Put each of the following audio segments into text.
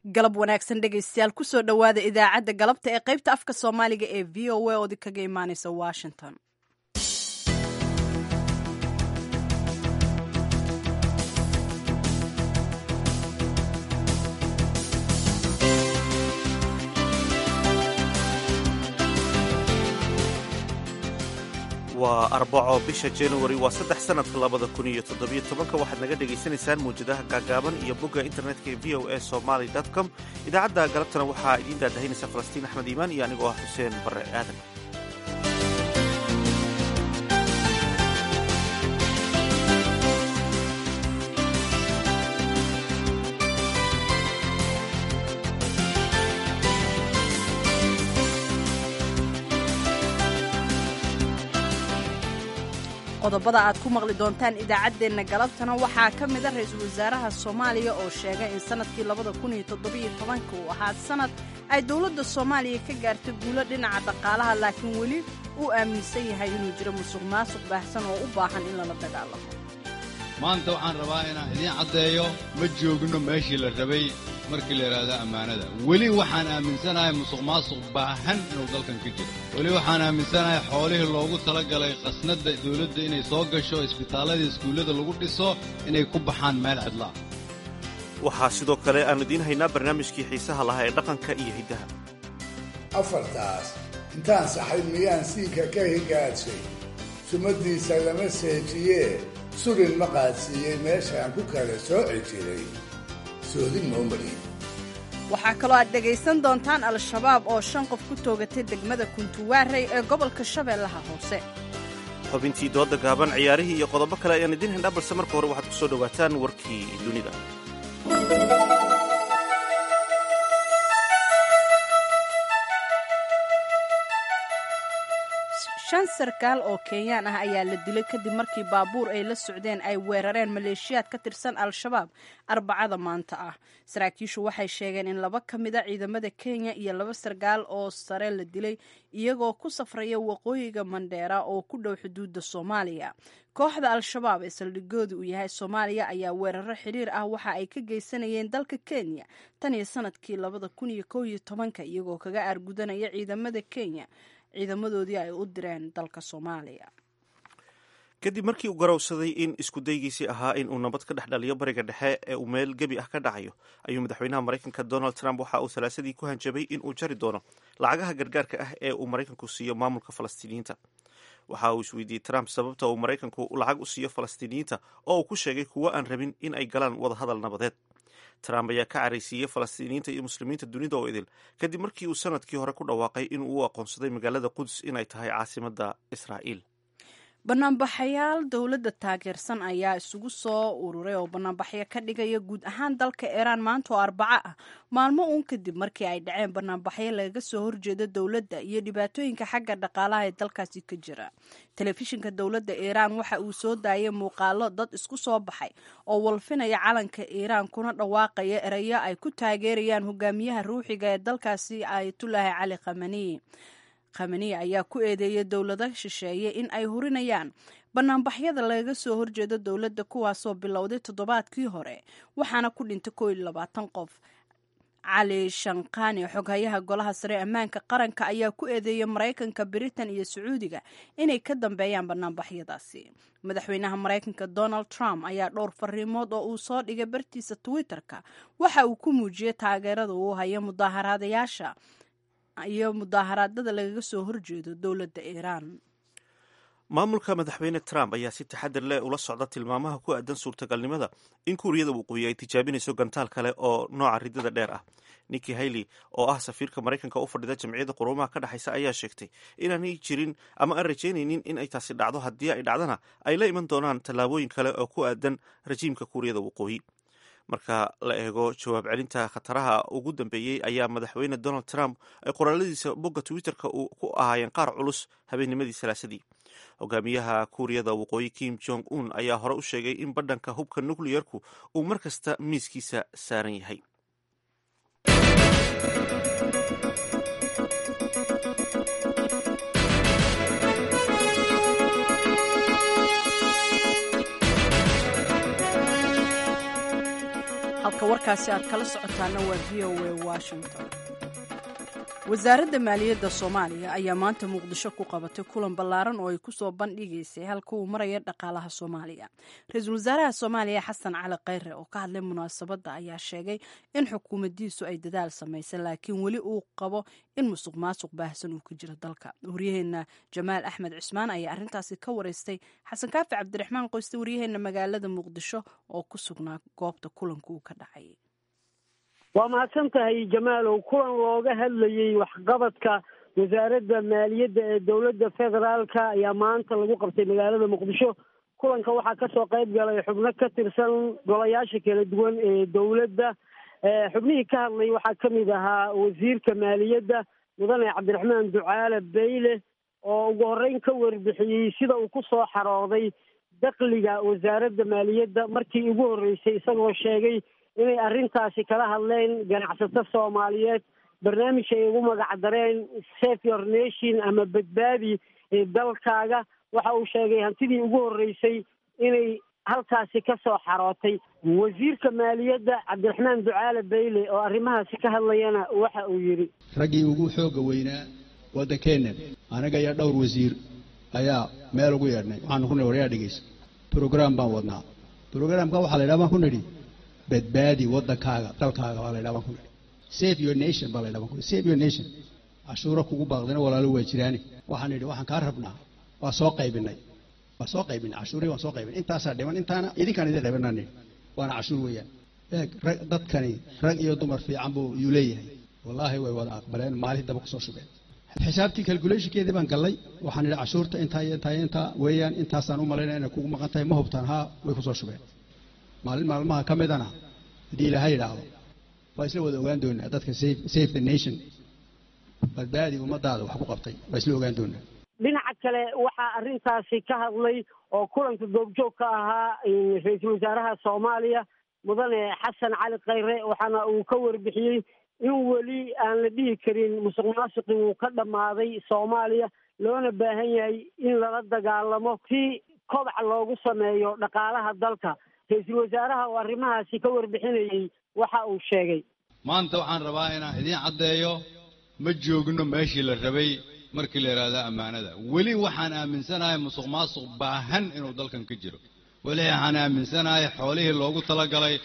galab wanaagsan dhegaystayaal kusoo dhowaada idaacadda galabta ee qaybta afka soomaaliga ee v o a oodi kaga imaaneysa washington waa arbaco bisha januari waa saddex sanadka labada kun iyo toddobiyo tobanka waxaad naga dhegaysanaysaan mawjadaha gaagaaban iyo bogga internetka ee v o a somaly com idaacadda galabtana waxaa idiin daadahaynaysa falastiin axmed iimaan iyo anigoo ah xuseen barre aadan qodobada aad ku maqli doontaan idaacaddeenna galabtana waxaa ka mida ra-iisul wasaaraha soomaaliya oo sheegay in sanadkii labada kun iyo toddobiyo tobanka uu ahaa sanad ay dowladda soomaaliya ka gaartay guulo dhinaca dhaqaalaha laakiin weli uu aaminsan yahay inuu jiro musuq maasuq baahsan oo u baahan in lala dagaalamo maanta waxaan rabaa inaan idiin caddeeyo ma joogno meeshii la rabay markii la yidhaahdo ammaanada weli waxaan aaminsanahay musuq maasuq baahan inuu dalkan ka jiro weli waxaan aaminsanahay xoolihii loogu talagalay khasnadda dawladda inay soo gasho isbitaalladii iskuullada lagu dhiso inay ku baxaan meel cidlaa waxaa sidoo kale aanu idiin haynaa barnaamijkii xiisaha lahaa ee dhaqanka iyo hiddaha afartaas intaan saxay miyaan siinka ka higaadshay sumaddiisa lama seejiyee surin ma qaadsiiyey meeshaan ku kala sooci jiray waxaa kaloo aad dhegaysan doontaan al-shabaab oo shan qof ku toogatay degmada kuntuwaarey ee gobolka shabeellaha hoose xubintii dooda gaaban ciyaarihii iyo qodobo kale ayaan idiin haynaa balse marka hore waxaad ku soo dhowaataan warkii dunida shan sarkaal oo kenyaan ah ayaa la dilay kadib markii baabuur ay la socdeen ay weerareen maleeshiyaad ka tirsan al-shabaab arbacada maanta ah saraakiishu waxay sheegeen in laba ka mida ciidamada kenya iyo laba sarkaal oo sare la dilay iyagoo ku safraya waqooyiga mandheera oo ku dhow xuduudda soomaaliya kooxda al-shabaab ee saldhigooda uu yahay soomaaliya ayaa weeraro xiriir ah waxa ay ka geysanayeen dalka kenya tan iyo sanadkii labada kun iyo kow iyo tobanka iyagoo kaga aargudanaya ciidamada kenya ciidamadoodii ay u direen dalka soomaaliya kadib markii uu garowsaday in iskudaygiisii ahaa in uu nabad ka dhex dhaliyo bariga dhexe ee uu meel gebi ah ka dhacayo ayuu madaxweynaha maraykanka donald trump waxa uu salaasadii ku hanjabay in uu jari doono lacagaha gargaarka ah ee uu maraykanku siiyo maamulka falastiiniyiinta waxa uu isweydiiyey trump sababta uu maraykanku lacag u siiyo falastiiniyiinta oo uu ku sheegay kuwo aan rabin in ay galaan wadahadal nabadeed trump ayaa ka caraysiiyey falastiiniyiinta iyo muslimiinta dunida oo idil kadib markii uu sanadkii hore ku dhawaaqay in uu u aqoonsaday magaalada quds inay tahay caasimadda israa'iil banaanbaxayaal dowladda taageersan ayaa isugu soo ururay oo banaanbaxyo ka dhigaya guud ahaan dalka iiraan maanta oo arbaco ah maalmo uun kadib markii ay dhaceen banaanbaxyo lagaga soo horjeeda dowladda iyo dhibaatooyinka xagga dhaqaalaha ee dalkaasi ka jira telefishinka dowladda iiraan waxa uu soo daayay muuqaalo dad isku soo baxay oo walfinaya calanka iiraan kuna dhawaaqaya erayo ay ku taageerayaan hogaamiyaha ruuxiga ee dalkaasi ayatulaahi cali khamaniyi khamaniye ayaa ku eedeeyay dowlado shisheeye in ay hurinayaan banaanbaxyada lagaga soo horjeedo dowladda kuwaasoo bilowday toddobaadkii hore waxaana ku dhintay koo iyo labaatan qof cali shanqani xoghayaha golaha sare ammaanka qaranka ayaa ku eedeeyay maraykanka britain iyo sacuudiga inay ka dambeeyaan banaanbaxyadaasi madaxweynaha maraykanka donald trump ayaa dhowr fariimood oo uu soo dhigay bartiisa twitter-ka waxa uu ku muujiyey taageerada uu hayo mudaaharaadayaasha iyo mudaaharaadada lagaga soo horjeedo dowladda iiraan maamulka madaxweyne trump ayaa si taxadir leh ula socda tilmaamaha ku aadan suurtagalnimada in kuuriyada waqooyi ay tijaabinayso gantaal kale oo nooca ridada dheer ah nikki hailey oo ah safiirka maraykanka u fadhida jamciyadda quruumaha ka dhexaysa ayaa sheegtay inaanay jirin ama aan rajaynaynin in ay taasi dhacdo haddii ay dhacdana ay la iman doonaan tallaabooyin kale oo ku aadan rajiimka kuuriyada waqooyi marka la eego jawaab celinta khataraha ugu dambeeyey ayaa madaxweyne donald trump ay qoraaladiisa bogga twitter-ka ku ahaayeen qaar culus habeennimadii salaasadii hogaamiyaha kuuriyada waqooyi kim jong un ayaa hore u sheegay in badhanka hubka nukliyerku uu mar kasta miiskiisa saaran yahay halka warkaasi aad kala socotaana waa v o a washington wasaaradda maaliyadda soomaaliya ayaa maanta muqdisho ku qabatay kulan ballaaran oo ay kusoo bandhigaysay halka uu maraya dhaqaalaha soomaaliya ra-iisul wasaaraha soomaaliya xasan cali khayre oo ka hadlay munaasabadda ayaa sheegay in xukuumaddiisu ay dadaal samaysay laakiin weli uu qabo in musuq maasuq baahsan uu ka jiro dalka waryaheena jamaal axmed cismaan ayaa arrintaasi ka wareystay xasan kaafi cabdiraxmaan qoyste waryaheena magaalada muqdisho oo ku sugnaa goobta kulanka uu ka dhacay waa mahadsan tahay jamaalow kulan looga hadlayey waxqabadka wasaaradda maaliyadda ee dowladda federaalka ayaa maanta lagu qabtay magaalada muqdisho kulanka waxaa kasoo qayb galay xubno ka tirsan golayaasha kala duwan ee dowladda xubnihii ka hadlay waxaa kamid ahaa wasiirka maaliyadda mudane cabdiraxmaan ducaale beyle oo ugu horeyn ka warbixiyey sida uu kusoo xarooday dakliga wasaaradda maaliyadda markii ugu horreysay isagoo sheegay inay arrintaasi kala hadleen ganacsato soomaaliyeed barnaamij ay ugu magac dareen safe your nation ama badbaadi dalkaaga waxa uu sheegay hantidii ugu horreysay inay halkaasi ka soo xarootay wasiirka maaliyadda cabdiraxmaan ducaale beyle oo arrimahaasi ka hadlayana waxa uu yidhi raggii ugu xoogga weynaa waddankeenna anaga iyo dhowr wasiir ayaa meel ugu yeedhnay waxaanu ku nidhi waryaa dhegeysa brograam baan wadnaa brograamka waxaa la yidhaha baan ku nidhi badbaadi waddankaaga dalkaaga baa la ydhaha baan ku nidhi save your nation baa la ydhaha baan ku nidhi save your nation cashuuro kugu baaqdina walaalo waa jiraani waxaan nidhi waxaan kaa rabnaa waa soo qaybinay waa soo qaybinay cashuurii waan soo qaybinay intaasaa dhiman intaana idinkaan idin qaybinaa nidhi waana cashuur weeyaan eeg rag dadkani rag iyo dumar fiican buu yuu leeyahay wallaahi way wada aqbaleen maalin daba kusoo shubeen xisaabtii calculationkeedii baan gallay waxaan idhi cashuurta intaa iyo intaa iyo intaa weeyaan intaasaan u malaynaya inay kugu maqan tahay ma hubtaan haa way kusoo shubeen maalin maalmaha ka midana haddii ilaahay idhaahdo waa isla wada ogaan doonaa dadka safe the nation badbaadi ummadaada wax ku qabtay waa isla ogaan doonaa dhinaca kale waxaa arrintaasi ka hadlay oo kulanka goobjoog ka ahaa ra-iisul wasaaraha soomaaliya mudane xasan cali khayre waxaana uu ka warbixiyey in weli aan la dhihi karin musuq maasuqi wuu ka dhammaaday soomaaliya loona baahan yahay in lala dagaalamo si kobac loogu sameeyo dhaqaalaha dalka ra-iisul wasaaraha oo arrimahaasi ka warbixinayey waxa uu sheegay maanta waxaan rabaa inaan idiin caddeeyo ma joogno meeshii la rabay markii la yidhaahdo ammaanada weli waxaan aaminsanahay musuq maasuq baahan inuu dalkan ka jiro weli waxaan aaminsanahay xoolihii loogu talagalay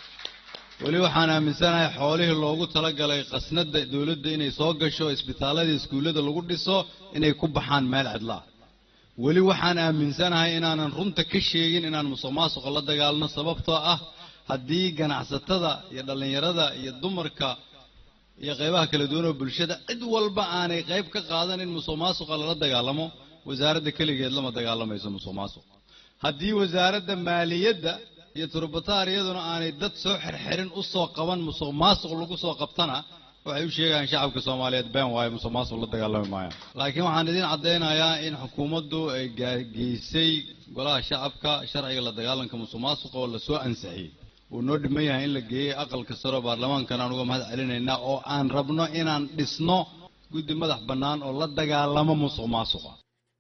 weli waxaan aaminsanahay xoolihii loogu talagalay khasnada dowladda inay soo gasho isbitaallada iskuullada lagu dhiso inay ku baxaan meel cidlaa weli waxaan aaminsanahay inaanan runta ka sheegin inaan musuq maasuqa la dagaalno sababtoo ah haddii ganacsatada iyo dhallinyarada iyo dumarka iyo qaybaha kala duwan oo bulshada cid walba aanay qayb ka qaadan in musuq maasuqa lala dagaalamo wasaaradda keligeed lama dagaalamayso musuq maasuq haddii wasaaradda maaliyadda iyo turbatariyaduna aanay dad soo xirxirin u soo qaban musuq maasuq lagu soo qabtana waxay u sheegayaan shacabka soomaaliyeed been waayo musuq maasuq la dagaalami maayaan laakiin waxaan idiin caddaynayaa in xukuumaddu ay geysay golaha shacabka sharciga la dagaalanka musuq maasuqa oo lasoo ansixiyey wuu noo dhiman yahay in la geeyey aqalka saro baarlamaankan aan uga mahad celinaynaa oo aan rabno inaan dhisno guddi madax bannaan oo la dagaalamo musuq maasuqa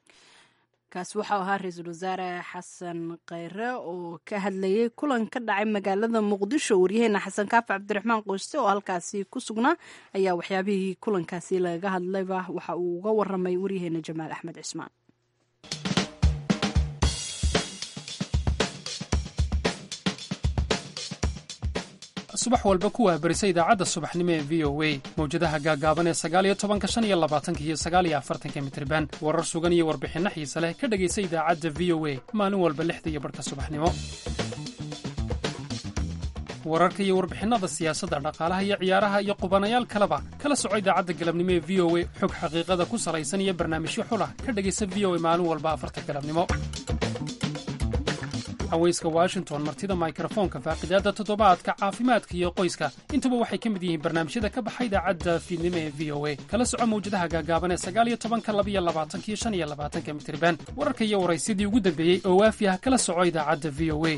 kaasi waxau ahaa ra-iisul wasaare xasan khayre oo ka hadlayay kulan ka dhacay magaalada muqdisho waryaheena xasan kaafi cabdiraxmaan qoyste oo halkaasi ku sugnaa ayaa waxyaabihii kulankaasi lagaga hadlayba waxa uu uga waramay waryaheena jamaal axmed cismaan subax walba ku waabarisa idaacadda subaxnimo ee v o a mawjadaha gaagaaban ee sagaaliyo tobanka shan iyo labaatanka iyo sagaaliyo afartanka mitriban warar sugan iyo warbixinno xiise leh ka dhegaysa idaacadda v o a maalin walba lixda iyo barhka subaxnimo wararka iyo warbixinnada siyaasadda dhaqaalaha iyo ciyaaraha iyo qubanayaal kaleba kala soco idaacadda galabnimo ee v o a xog xaqiiqada ku salaysan iyo barnaamijyo xulah ka dhegaysa v o a maalin walba afarta galabnimo haweyska washington martida mikrofoonka faaqidaadda toddobaadka caafimaadka iyo qoyska intuba waxay ka mid yihiin barnaamijyada ka baxa idaacadda fiidnimo ee v o a kala soco mawjadaha gaagaaban ee sagaaliyo tobanka labiyo labaatanka iyo shan iyo labaatanka mitriban wararka iyo waraysyadii ugu dambeeyey oo waafi ah kala soco idaacadda v o a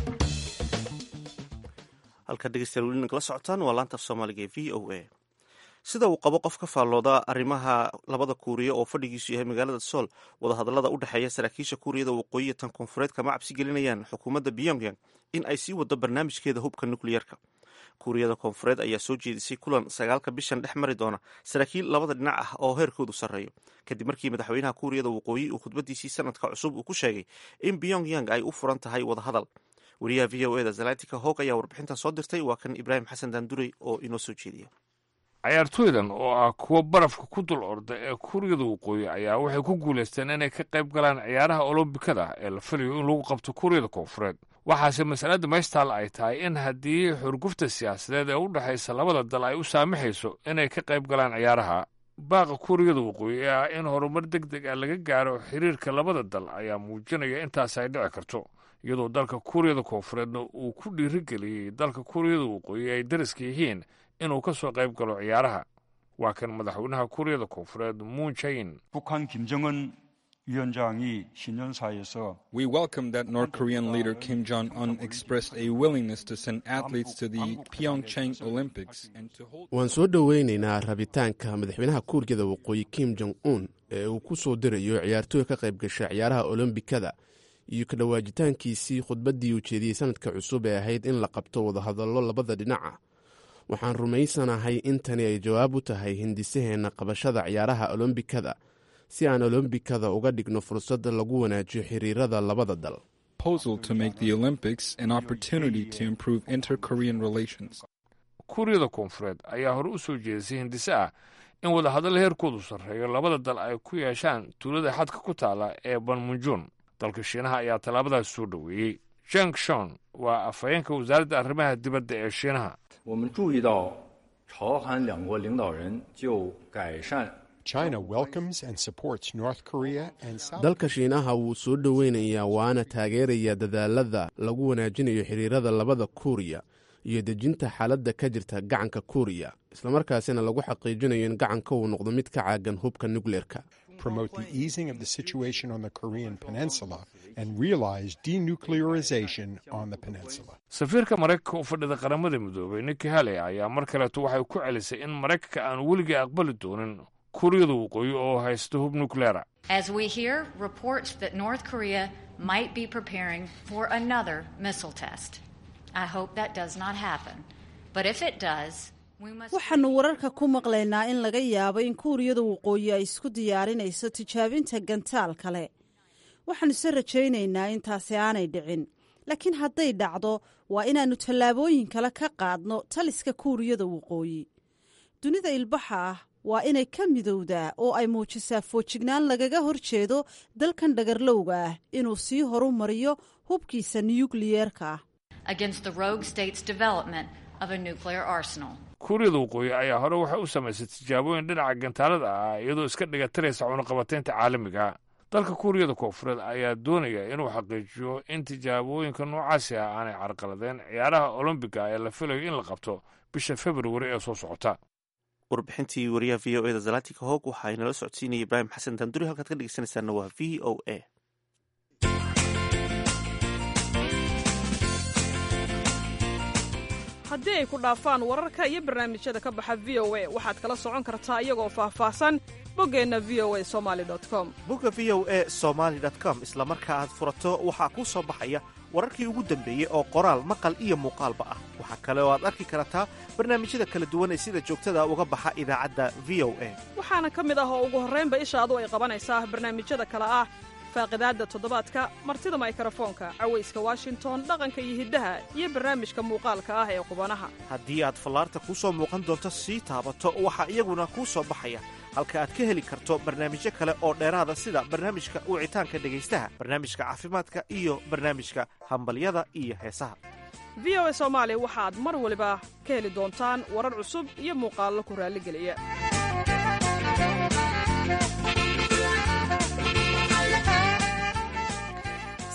halkaad dhegeystayaal weli nagala socotaan waa laanta af soomaaliga ee v o a sida uu qabo qof ka faallooda arrimaha labada kuuriya oo fadhigiisu yahay magaalada sool wadahadallada u dhexeeya saraakiisha kuuriyada waqooyiya tan koonfureed kama cabsi gelinayaan xukuumadda pyongyang in ay sii wado barnaamijkeeda hubka nukliyerka kuuriyada koonfureed ayaa soo jeedisay kulan sagaalka bishan dhex mari doona saraakiil labada dhinac ah oo heerkoodu sarreeyo kadib markii madaxweynaha kuuriyada waqooyi uu khudbadiisii sanadka cusub uu ku sheegay in pyongyang ay u furan tahay wadahadal wariyaha v o eda zalatika hog ayaa warbixintan soo dirtay waa kan ibraahim xasan daandurey oo inoo soo jeediya cayaartooydan oo ah kuwa barafka ku dul orda ee kuuriyada waqooyi ayaa waxay ku guulaysteen inay ka qayb galaan ciyaaraha olombikada ee la filayo in lagu qabto kuuriyada koonfureed waxaase masalada meeshtaal ay tahay in haddii xurgufta siyaasadeed ee u dhexaysa labada dal ay u saamaxayso inay ka qayb galaan ciyaaraha baaqa kuuriyada waqooyi ee ah in horumar deg deg ah laga gaaro xiriirka labada dal ayaa muujinaya intaas ay dhici karto iyadoo dalka kuuriyada koonfureedna uu ku dhiirigeliyey dalka kuuriyada waqooyi ay dariska yihiin inuu ka soo qayb galo ciyaaraha waa kan madaxweynaha kuuriyada koonfureed muun jain 북한 김정은 위원장이 신년사에서 We welcome that North Korean leader Kim Jong un expressed a willingness to send athletes to the Pyeongchang Olympics and to hold. waan soo dhoweynaynaa rabitaanka madaxweynaha kuuriyada waqooyi kim jong un ee uu ku soo dirayo ciyaartooy ka qayb gasha ciyaaraha olombikada iyo ka dhowaajitaankiisii khudbaddii ujeediyey sanadka cusub ee ahayd in la qabto wadahadallo labada dhinac ah waxaan rumaysanahay in tani ay jawaab u tahay hindisaheenna qabashada ciyaaraha olombikada si aan olombikada uga dhigno fursad lagu wanaajiyo xiriirada labada dal Proposal to make the Olympics an opportunity to improve inter Korean relations. kuuriyada koonfureed ayaa hore u soo jeedisay hindise ah in wadahadal heerkoodu sarreeyo labada dal ay ku yeeshaan tuulada xadka ku taala ee banmunjun dalka shiinaha ayaa tallaabadaas soo dhoweeyey jang shon waa afhayeenka wasaaradda arrimaha dibadda ee shiinaha 我们注意到朝韩两国领导人就改善 China welcomes and supports North Korea and South dalka shiinaha wuu soo dhoweynayaa waana taageerayaa dadaalada lagu wanaajinayo xiriirada labada kuuriya iyo dejinta xaaladda ka jirta gacanka kuuriya islamarkaasina lagu xaqiijinayo in gacanka uu noqdo mid ka caagan hubka nukleerka promote the easing of the situation on the Korean peninsula and realize denuclearization on the peninsula. safiirka maraykanka u fadhida qaramada midoobay niki haley ayaa mar kaleeto waxay ku celisay in maraykanka aan weligii aqbali doonin kuuriyada waqooyi oo haysta hub nukleera As we hear reports that North Korea might be preparing for another missile test. I hope that does not happen. But if it does, we must. waxaannu wararka ku maqlaynaa in laga yaabo in kuuriyada waqooyi ay isku diyaarinayso tijaabinta gantaal kale waxaannu se rajaynaynaa intaasi aanay dhicin laakiin hadday dhacdo waa inaannu tallaabooyin kale ka qaadno taliska kuuriyada waqooyi dunida ilbaxa ah waa inay ka midowdaa oo ay muujisaa foojignaan lagaga hor jeedo dalkan dhagarlowga ah inuu sii horu mariyo hubkiisa nuyukliyeerka ah against the rogue state's development of a nuclear arsenal. kuuriyada waqooyi ayaa hore waxay u samaysay tijaabooyin dhinaca gantaalada ah iyadoo iska dhigatiraysa cunaqabateynta caalamiga dalka kuuriyada koonfureed ayaa doonaya inuu xaqiijiyo in tijaabooyinka noocaasi ah aanay carqaladeen ciyaaraha olombiga ee la filayo in la qabto bisha februari ee soo socota warbixintii wariyaha v o eda zalatika hog waxaa inala socodsiinaya ibraahim xasan daanduri halkaad ka dhegeysanaysaana waa v o a haddii ay ku dhaafaan wararka iyo barnaamijyada ka baxa v o a waxaad kala socon kartaa iyagoo faahfaahsan boggeenna v o a somaali com bogga v o a somaali com isla marka aad furato waxaa kuu soo baxaya wararkii ugu dambeeyey oo qoraal maqal iyo muuqaalba ah waxaa kale oo aad arki kartaa barnaamijyada kala duwan ee sida joogtada uga baxa idaacadda v o a waxaana ka mid ah oo ugu horraynba ishaadu ay qabanaysaa barnaamijyada kale ah faaqidaadda toddobaadka martida maykrofoonka cawayska washington dhaqanka iyo hiddaha iyo barnaamijka muuqaalka ah ee qubanaha haddii aad fallaarta kuu soo muuqan doonto sii taabato waxaa iyaguna kuu soo baxaya halka aad ka heli karto barnaamijyo kale oo dheeraada sida barnaamijka wicitaanka dhegaystaha barnaamijka caafimaadka iyo barnaamijka hambalyada iyo heesaha v o a soomaali waxaad mar waliba ka heli doontaan warar cusub iyo muuqaallo ku raalligeliya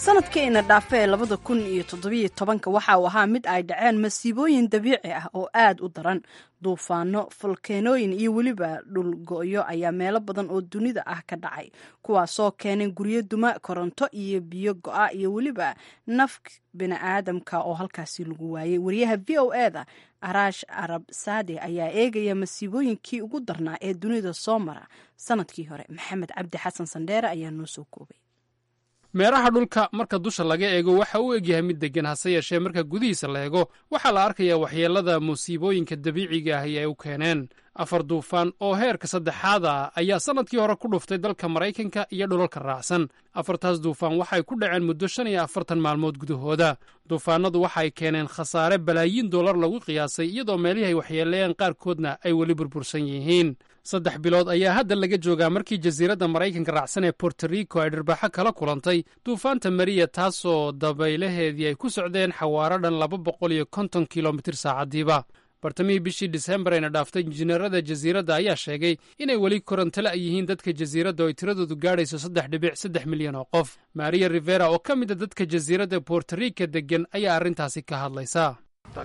sanadkiina dhaafe ee labada kun iyo toddobiyo tobanka waxa uu ahaa mid ay dhaceen masiibooyin dabiici ah oo aad u daran duufaano falkeenooyin iyo weliba dhulgo'yo ayaa meelo badan oo dunida ah ka dhacay kuwaasoo keenay guryo duma koronto iyo biyo go'a iyo weliba naf bini'aadamka oo halkaasi lagu waayey wariyaha v o e da araash arab saade ayaa eegaya masiibooyinkii ugu darnaa ee dunida soo mara sanadkii hore maxamed cabdi xasan sandheere ayaa noo soo koobay meeraha dhulka marka dusha laga eego waxa uu egyahay mid deggan hase yeeshee marka gudihiisa la eego waxaa la arkayaa waxyeellada musiibooyinka dabiiciga ahi ay u keeneen afar duufaan oo heerka saddexaad ah ayaa sannadkii hore ku dhuftay dalka maraykanka iyo dhulalka raacsan afartaas duufaan waxay ku dhaceen muddo shan iyo afartan maalmood gudahooda duufaanadu waxay keeneen khasaare balaayiin dollar lagu qiyaasay iyadoo meelihii ay waxyeeleeyeen qaarkoodna ay weli burbursan yihiin saddex bilood ayaa hadda laga joogaa markii jasiiradda maraykanka raacsan ee borto rico ay dhirbaaxo kala kulantay duufaanta mariya taasoo dabaylaheedii ay ku socdeen xawaaro dhan laba boqol iyo konton kilomitir saacaddiiba bartamihii bishii disembar ayna dhaaftay injineerada jasiiradda ayaa sheegay inay weli korontala yihiin dadka jasiiradda oo ay tiradoodu gaadhayso saddex dhibic saddex milyan oo qof maria rivera oo ka mid a dadka jasiiradda borto rica deggan ayaa arrintaasi ka hadlaysa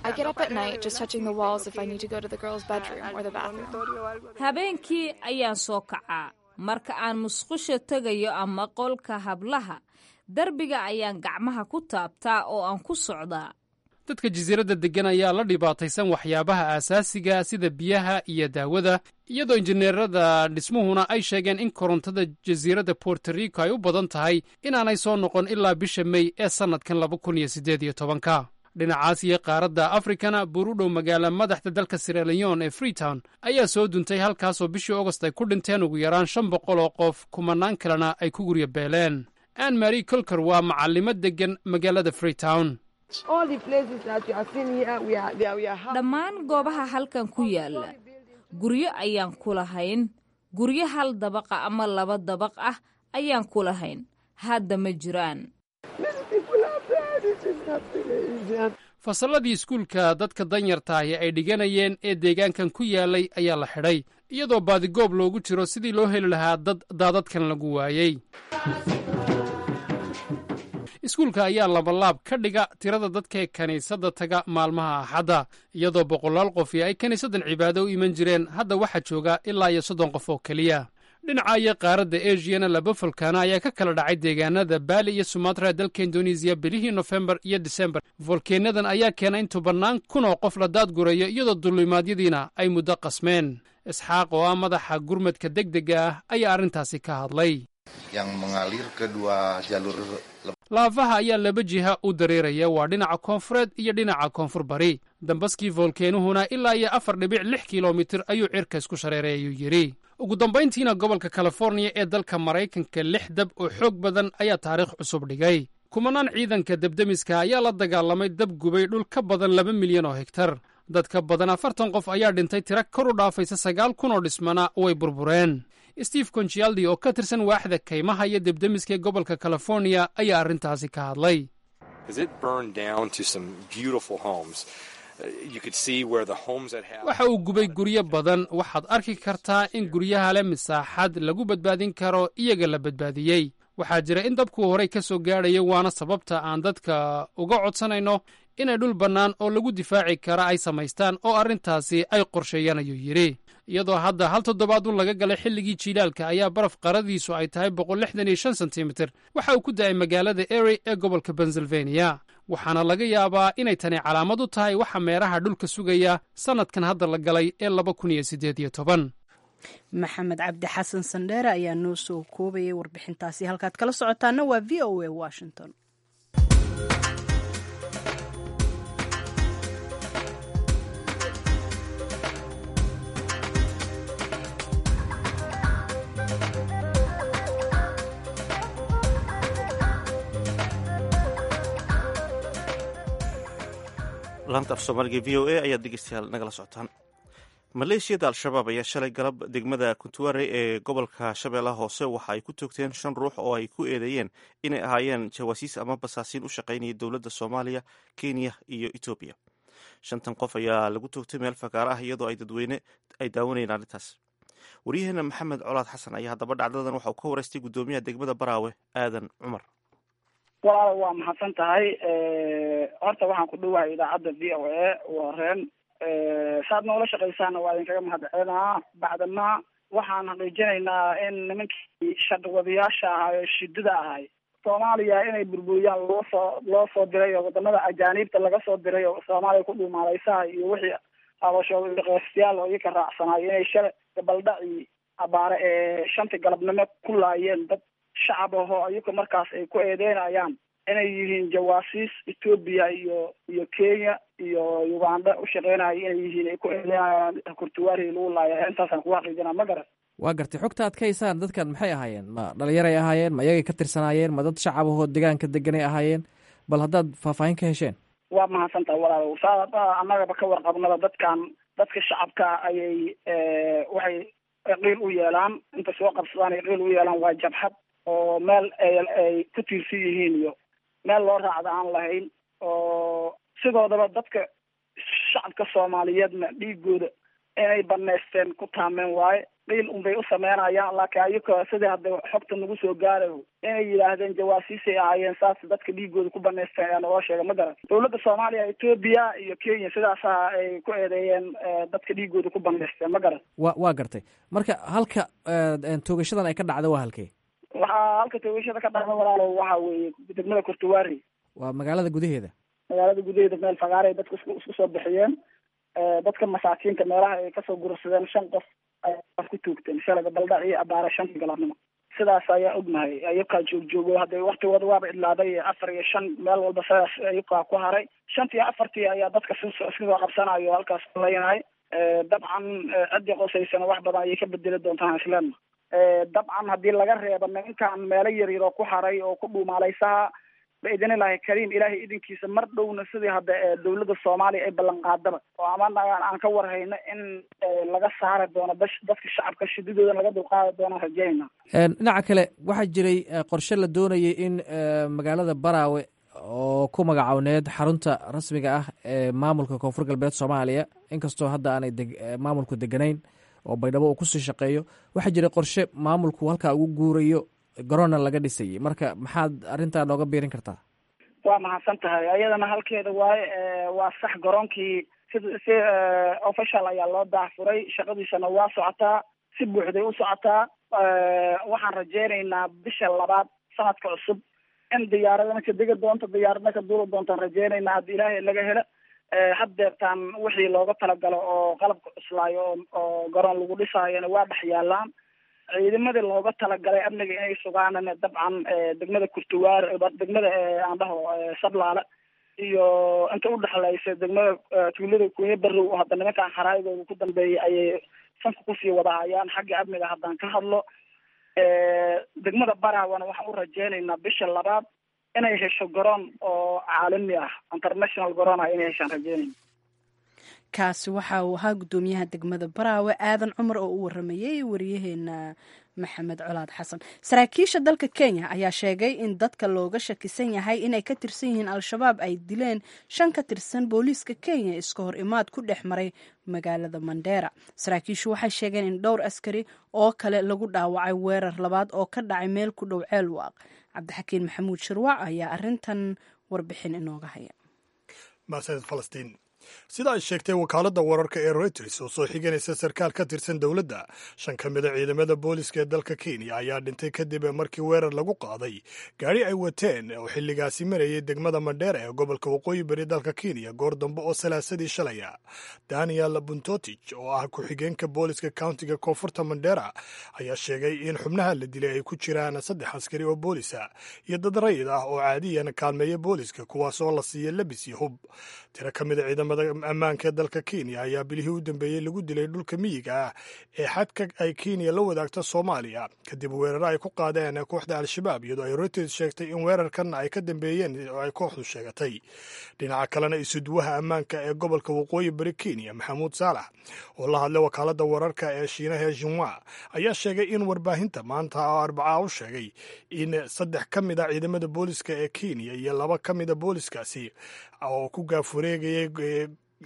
habeenkii ayaan soo kacaa marka aan musqusha tegayo ama qolka hablaha derbiga ayaan gacmaha ku taabtaa oo aan ku socdaa dadka jasiiradda deggan ayaa la dhibaataysan waxyaabaha aasaasiga sida biyaha iyo daawada iyadoo injineerada dhismuhuna ay sheegeen in korontada jasiiradda borto rico ay u badan tahay inaanay soo noqon ilaa bisha mey ee sannadkan laba kun iyo siddeed iyo tobanka dhinacaas iyo qaaradda afrikana buur u dhow magaala madaxda dalka siraleon ee freetown ayaa soo duntay halkaasoo bishii augost ay ku dhinteen ugu yaraan shan boqol oo qof kumanaan kalena ay ku guryo beeleen ann mary colker waa macallimo deggan magaalada freetown dhammaan goobaha halkan ku yaalla guryo ayaan ku lahayn guryo hal dabaqa ama laba dabaq ah ayaan ku lahayn hadda ma jiraan fasalladii iskuulka dadka danyartaahi ay dhiganayeen ee deegaankan ku yaalay ayaa la xidhay iyadoo baadigoob loogu jiro sidii loo heli lahaa dad daadadkan lagu waayey iskuulka ayaa labalaab ka dhiga tirada dadkaee kiniisadda taga maalmaha axadda iyadoo boqolaal qofi ay kiniisaddan cibaado u iman jireen hadda waxaa jooga ilaa iyo soddon qof oo keliya dhinaca iyo qaaradda esiyana laba folkaano ayaa ka kala dhacay deegaanada baali iyo sumatra dalka indonesiya bilihii nofembar iyo disembar folkeennadan ayaa keena in tobannaan kun oo qof la daadgurayo iyadoo dullimaadyadiina ay muddo qasmeen isxaaq oo ah madaxa gurmadka degdega ah ayaa arrintaasi ka hadlay laafaha ayaa laba jiha u dareeraya waa dhinaca koonfureed iyo dhinaca koonfur bari dambaskii foolkeenuhuna ilaa iyo afar dhibic lix kilomitir ayuu cirka isku shareeray ayuu yidhi ugu dambayntiina gobolka californiya ee dalka maraykanka lix dab oo xoog badan ayaa taariikh cusub dhigay kumanaan ciidanka debdemiska ayaa la dagaalamay dab gubay dhul ka badan laba milyan oo hegtar dad ka badan afartan qof ayaa dhintay tira kor u dhaafaysa sagaal kun oo dhismana way burbureen steve conchialdi oo ka tirsan waaxda kaymaha iyo debdemiska ee gobolka californiya ayaa arrintaasi ka hadlay waxa uu gubay guryo badan waxaad arki kartaa in guryaha leh misaaxad lagu badbaadin karo iyaga la badbaadiyey waxaa jira in dabkuu horey ka soo gaadhaya waana sababta aan dadka uga codsanayno inay dhul bannaan oo lagu difaaci kara ay samaystaan oo arrintaasi ay qorsheeyaan ayuu yidhi iyadoo hadda hal toddobaad un laga galay xilligii jiilaalka ayaa baraf qaradiisu ay tahay boqol lixdan iyo shan sentimitir waxa uu ku da'ay magaalada ery ee gobolka pennsylvania waxaana laga yaabaa inay tani calaamad u tahay waxa meeraha dhulka sugaya sannadkan hadda la galay ee laba kun iyo siddeed iyo toban maxamed cabdi xasan sandheere ayaa noo soo koobayay warbixintaasi halkaad kala socotaana waa v o a washington laanta af soomaaliga v o a ayaad dhegeystayaal nagala socotaan maleeshiyada al-shabaab ayaa shalay galab degmada kuntuware ee gobolka shabeellaha hoose waxa ay ku toogteen shan ruux oo ay ku eedeeyeen inay ahaayeen jawaasiis ama basaasiin u shaqaynaya dowladda soomaaliya kenya iyo etoobiya shantan qof ayaa lagu toogtay meel fagaaro ah iyadoo ay dadweyne ay daawanayeen arrintaas waryaheena maxamed colaad xasan ayaa haddaba dhacdadan waxa uu ka wareystay guddoomiyaha degmada baraawe aadan cumar walaalo waa mahadsan tahay horta waxaan ku dhowahay idaacadda v o a waa reen saad noola shaqaysaana waa idinkaga mahadcelinaa bacdama waxaan xaqiijinaynaa in nimankii shaqwadayaasha ahaa ee shidada ahay soomaaliya inay burburiyaan loo soo loo soo diray oo wadamada ajaaniibta laga soo diray oo soomaaliya ku dhuumaaleysaha iyo wixii habashooda qeestiyaal oo iyaka raacsanayo inay shalay gabaldhaci abaare ee shantii galabnimo ku laayeen dad shacab ahoo iyaka markaas ay ku eedeynayaan inay yihiin jawaasiis etoobiya iyo iyo kenya iyo uganda ushaqeynaya inay yihiin ay ku eedeynayaan kurtuwaari lagu laaya intaasaan kugu xaqiijinaa ma garan waa gartay xogta ad ka haysaan dadkan maxay ahaayeen ma dhalinyaray ahaayeen ma iyagay ka tirsanaayeen ma dad shacab ahoo deegaanka deganay ahaayeen bal haddaad faahfaahin ka hesheen waa mahadsantaha walaalow saa annagaba ka warqabnada dadkan dadka shacabka ayay waxay qiil u yeelaan inta soo qabsadaan ay qiil u yeelaan waa jabxad oo meel ay ay ku tiirsan yihiin iyo meel loo raacda aan lahayn oo sidoodaba dadka shacabka soomaaliyeedna dhiigooda inay banaysteen ku taameen waaye qiil unbay u sameynayaan laakiin ayaka sidii hadda xogta nagu soo gaarayo inay yidhaahdeen jawaasiisay ahaayeen saas dadka dhiigooda ku banaysteen ayaa naloo sheegay ma garan dowladda soomaaliya etoobiya iyo kenya sidaasa ay ku eedeeyeen dadka dhiigooda ku banaysteen ma garan wa waa gartay marka halka toogashadan ay ka dhacda waa halkee waxaa halka toogashada ka dhacda walaalo waxa weeye degmada kurtuwaari waa magaalada gudaheeda magaalada gudaheeda meel fagaare dadka isku isku soo bixiyeen dadka masaakiinta meelaha ay kasoo gursadeen shan qof ay ku tuugteen shalay gabaldhac iyo abaare shanta galabnimo sidaas ayaa ognahay ayakaa joogjoogo hadda waktigooda waaba idlaaday afar iyo shan meel walba sidaas ayakaa ku haray shantii iyo afartii ayaa dadka si iska soo qabsanayo halkaas leynahay dabcan ciddii qosaysana wax badan ayay ka bedeli doontaan islaamna dabcan haddii laga reebo nimankan meelo yaryar oo ku haray oo ku dhuumaalaysaha baidin ilaahi kariim ilaahay idinkiisa mar dhowna sidii hadda dowladda soomaaliya ay ballan qaadaba oo ama aan ka warhayno in laga saari doono bash dadka shacabka shididooda laga dulqaadi doonaan rajeynayna dhinaca kale waxaa jiray qorshe la doonayay in magaalada baraawe oo ku magacowneed xarunta rasmiga ah ee maamulka koonfur galbeed soomaaliya inkastoo hadda aanay maamulku deganayn oo baydhabo uu kusii shaqeeyo waxaa jiray qorshe maamulku halkaa ugu guurayo garoonna laga dhisayay marka maxaad arrintaa nooga biirin kartaa waa mahadsan tahay ayadana halkeeda waaye waa sax garoonkii si si official ayaa loo daahfuray shaqadiisana waa socotaa si buuxday u socotaa waxaan rajeynaynaa bisha labaad sanadka cusub in diyaaradana ka degi doonto diyaaradna ka duuli doontaan rajeynaynaa haddi ilaahay laga helo haddeertaan wixii looga talagalo oo qalabka cuslaayo oo oo garoon lagu dhisaayona waa dhex yaalaan ciidamadii looga talagalay amniga inay sugaanana dabcan degmada kurtuwaar degmada aan dhaho sablaale iyo inta udhexlaysa degmada tuulada kunya barrow oo hadda nimankaan kharaa'idooda ku dambeeyay ayay sanka kusii wadahayaan xagga amniga haddaan ka hadlo degmada baraawana waxaan u rajeynaynaa bisha labaad inay hesho garoon oo caalami ah international garoon ah inay heshaan rajeynayna kaasi waxa uu ahaa guddoomiyaha degmada baraawe aadan cumar oo u waramayey wariyaheena maxamed colaad xasan saraakiisha dalka kenya ayaa sheegay in dadka looga shakisan yahay inay ka tirsan yihiin al-shabaab ay dileen shan ka tirsan booliiska kenya iska hor imaad ku dhex maray magaalada mandheera saraakiishu waxay sheegeen in dhowr askari oo kale lagu dhaawacay weerar labaad oo ka dhacay meel ku dhow ceelwaaq cabdixakiin maxamuud shirwac ayaa arintan warbixin inooga haya mahadsaned falastiin sida ay sheegtay wakaaladda wararka ee reuters oo soo xiganaysa sarkaal ka tirsan dowladda shan ka mida ciidamada booliska ee dalka kenya ayaa dhintay kadib markii weerar lagu qaaday gaari ay wateen oo xilligaasi marayay degmada mandheera ee gobolka waqooyi bari dalka kenya goor dambe oo salaasadii shalaya daniel buntotich oo ah ku-xigeenka booliska countiga koonfurta mandheera ayaa sheegay in xubnaha la dilay ay ku jiraan saddex askari oo boolisa iyo dad rayid ah oo caadiyan kaalmeeya booliska kuwaas oo la siiya labis iyo hub tiro ka mida ciidamada ammaanka ee dalka kenya ayaa bilihii u dambeeyey lagu dilay dhulka miyiga ah ee xadka ay kenya la wadaagto soomaaliya kadib weeraro ay ku qaadeen kooxda al-shabaab iyadoo ay reuters sheegtay in weerarkan ay ka dambeeyeen oo ay kooxdu sheegatay dhinaca kalena isuduwaha ammaanka ee gobolka waqooyi bari kenya maxamuud saalax oo la hadlay wakaaladda wararka ee shiinaha ee jinwa ayaa sheegay in warbaahinta maanta oo arbacaa u sheegay in saddex ka mid a ciidamada booliska ee kenya iyo laba ka mida booliskaasi oo ku gaafureegayay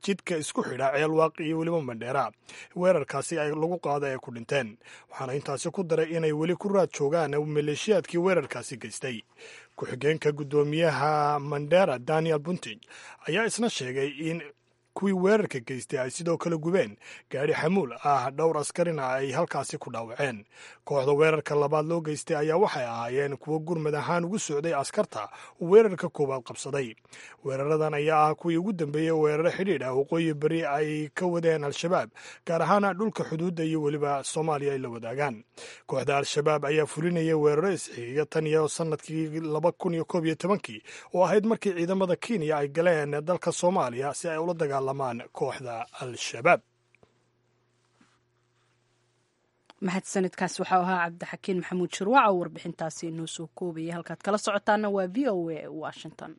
jidka isku xidha ceelwaaq iyo weliba mandheera weerarkaasi ay lagu qaada ee ku dhinteen waxaana intaasi ku daray inay weli ku raad joogaan maleeshiyaadkii weerarkaasi geystay ku-xigeenka guddoomiyaha mandera daniel buntig ayaa isna sheegay in kuwii weerarka geystay ay sidoo kale gubeen gaadhi xamuul ah dhowr askarina ay halkaasi ku dhaawaceen kooxda weerarka labaad loo geystay ayaa waxay ahaayeen kuwo gurmad ahaan ugu socday askarta uu weerarka koowaad qabsaday weeraradan ayaa ah kuwii ugu dambeeyey weeraro xidhiidh ah waqooyi beri ay ka wadeen al-shabaab gaar ahaan dhulka xuduudda iyo weliba soomaaliya ay la wadaagaan kooxda al-shabaab ayaa fulinaya weeraro isxiiga tan iyo sanadkii laba kun iyo koob iyo tobankii oo ahayd markii ciidamada kenya ay galeen dalka soomaaliya si ay ula dagaalamaan kooxda al-shabaab mahadsanidkaas waxau ahaa cabdixakiin maxamuud shirwac oo warbixintaasi inoo soo koobaya halkaad kala socotaana waa v o a washington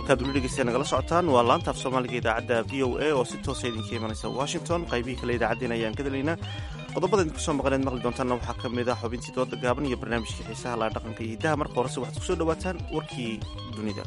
halkaad weli dhegeysta nagala socotaan waa laanta af soomaaliga idaacadda v o a oo si toosa idinka imanaysa washington qaybihii kale idaacaddeen ayaan ka dalaynaa qodobada idinku soo maqaneed maqli doontaanna waxaa ka mid ah xubintii dooda gaaban iyo barnaamijkii xiisaha laa dhaqanka iyo hiddaha marka horese waxaad kusoo dhawaataan warkii dunida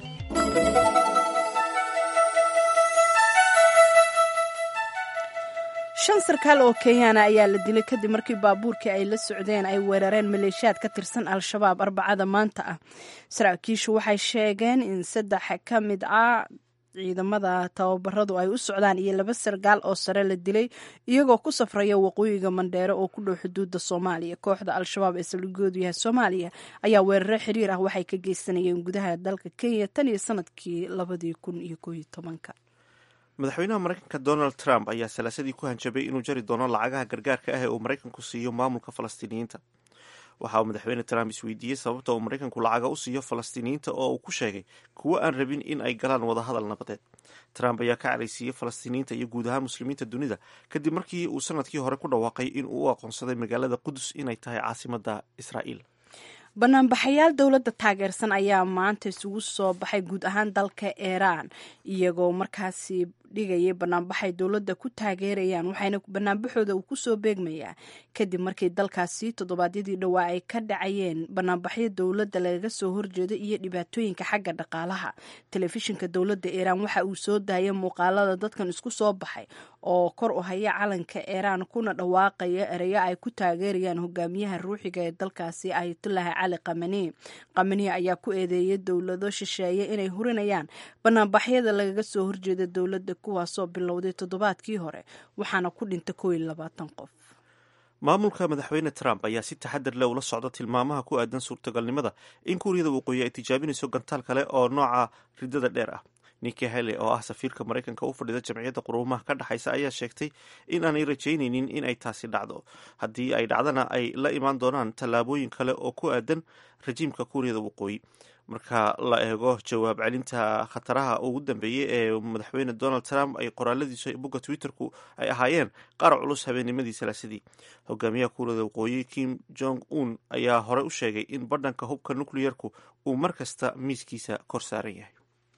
shan sarkaal oo kenyaana ayaa la dilay kadib markii baabuurkii ay la socdeen ay weerareen maleeshiyaad ka tirsan al-shabaab arbacada maanta ah saraakiishu waxay sheegeen in saddex ka mid ah ciidamada tababaradu ay u socdaan iyo laba sarkaal oo sare la dilay iyagoo ku safraya waqooyiga mandheere oo ku dhow xuduudda soomaaliya kooxda al-shabaab ee saldhigoodu yahay soomaaliya ayaa weeraro xiriir ah waxay ka geysanayeen gudaha dalka kenya tan iyo sanadkii labadii kun iyo kooiyo tobanka madaxweynaha maraykanka donald trump ayaa salaasadii ku hanjabay inuu jari doono lacagaha gargaarka ah ee uu maraykanku siiyo maamulka falastiiniyiinta waxa uu madaxweyne trump isweydiiyey sababta uu maraykanku lacaga u siiyo falastiiniyiinta oo uu ku sheegay kuwo aan rabin in ay galaan wadahadal nabadeed trump ayaa ka caraysiiyey falastiiniyiinta iyo guud ahaan muslimiinta dunida kadib markii uu sanadkii hore ku dhawaaqay in uu u aqoonsaday magaalada qudus inay tahay caasimadda israa'iil banaanbaxayaal dowladda taageersan ayaa maanta isugu soo baxay guud ahaan dalka iiraan iyagoo markaasi dhigayay banaanbaxay dowladda ku taageerayaan waxayna banaanbaxooda uu kusoo beegmayaa kadib markii dalkaasi toddobaadyadii dhowaa ay ka dhacayeen banaanbaxyo dowladda lagaga soo horjeedo iyo dhibaatooyinka xagga dhaqaalaha telefishinka dowladda iiraan waxa uu soo daayay muuqaalada dadkan isku soo baxay oo kor u haya calanka iiraan kuna dhawaaqaya ereyo ay ku taageerayaan hogaamiyaha ruuxiga ee dalkaasi ayatullahi cali kamani kamani ayaa ku eedeeyay dowlado shisheeye inay hurinayaan banaanbaxyada lagaga soo horjeeda dowladda kuwaasoo bilowday toddobaadkii hore waxaana ku dhintay koo iyo labaatan qof maamulka madaxweyne trump ayaa si taxadar leh ula socda tilmaamaha ku aadan suurtagalnimada in kuuriyada waqooyi ay tijaabinayso gantaal kale oo nooca ridada dheer ah niki hale oo ah safiirka maraykanka u fadhida jamciyadda quruumaha ka dhexaysa ayaa sheegtay in aanay rajaynaynin in ay taasi dhacdo haddii ay dhacdana ay la imaan doonaan tallaabooyin kale oo ku aadan rajiimka kuuriyada waqooyi marka la eego jawaab celinta khataraha ugu dambeeyey ee madaxweyne donald trump ay qoraaladiisa bogga twitterku ay ahaayeen qaar culus habeennimadii salaasadii hogaamiyaha kuuriyada waqooyi kim jong un ayaa hore u sheegay in badhanka hubka nukliyerku uu mar kasta miiskiisa kor saaran yahay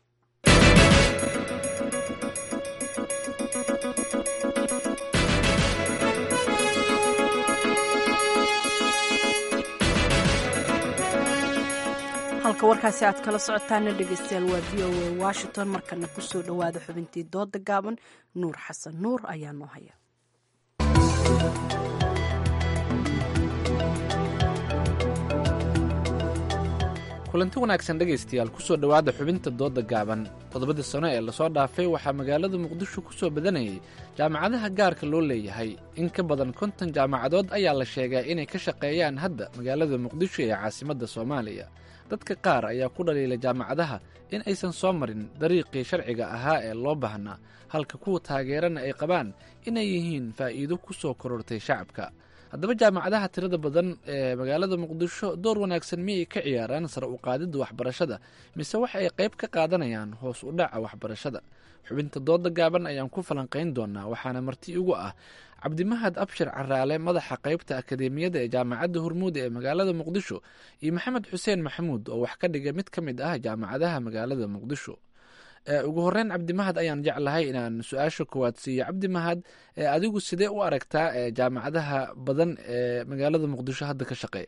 halka warkaasi aad kala socotaana dhegeystayaal waa v o a washington markana kusoo dhowaada xubintii dooda gaaban nuur xasan nuur ayaa noo haya kulanti wanaagsan dhegaystayaal kusoo dhowaada xubinta dooda gaaban toddobadii sano ee lasoo dhaafay waxaa magaalada muqdisho ku soo badanayay jaamacadaha gaarka loo leeyahay in ka badan konton jaamacadood ayaa la sheegaa inay ka shaqeeyaan hadda magaalada muqdisho ee caasimadda soomaaliya dadka qaar ayaa ku dhaliila jaamacadaha in aysan soo marin dariiqii sharciga ahaa ee loo baahnaa halka kuwa taageerana ay qabaan inay yihiin faa'iido ku soo korortay shacabka haddaba jaamacadaha tirada badan ee magaalada muqdisho door wanaagsan miyay ka ciyaaraan sare u qaadidda waxbarashada mise waxa ay qayb ka qaadanayaan hoos u dhaca waxbarashada xubinta dooda gaaban ayaan ku falanqayn doonaa waxaana marti igu ah cabdimahad abshir caraale madaxa qaybta akadeemiyada ee jaamacadda hormuud ee magaalada muqdisho iyo maxamed xuseen maxamuud oo wax ka dhiga mid ka mid ah jaamacadaha magaalada muqdisho ugu horeyn cabdimahad ayaan jeclahay inaan su-aasha koowaad siiyo cabdimahad adigu sidee u aragtaa jaamacadaha badan ee magaalada muqdisho hadda ka shaqeeya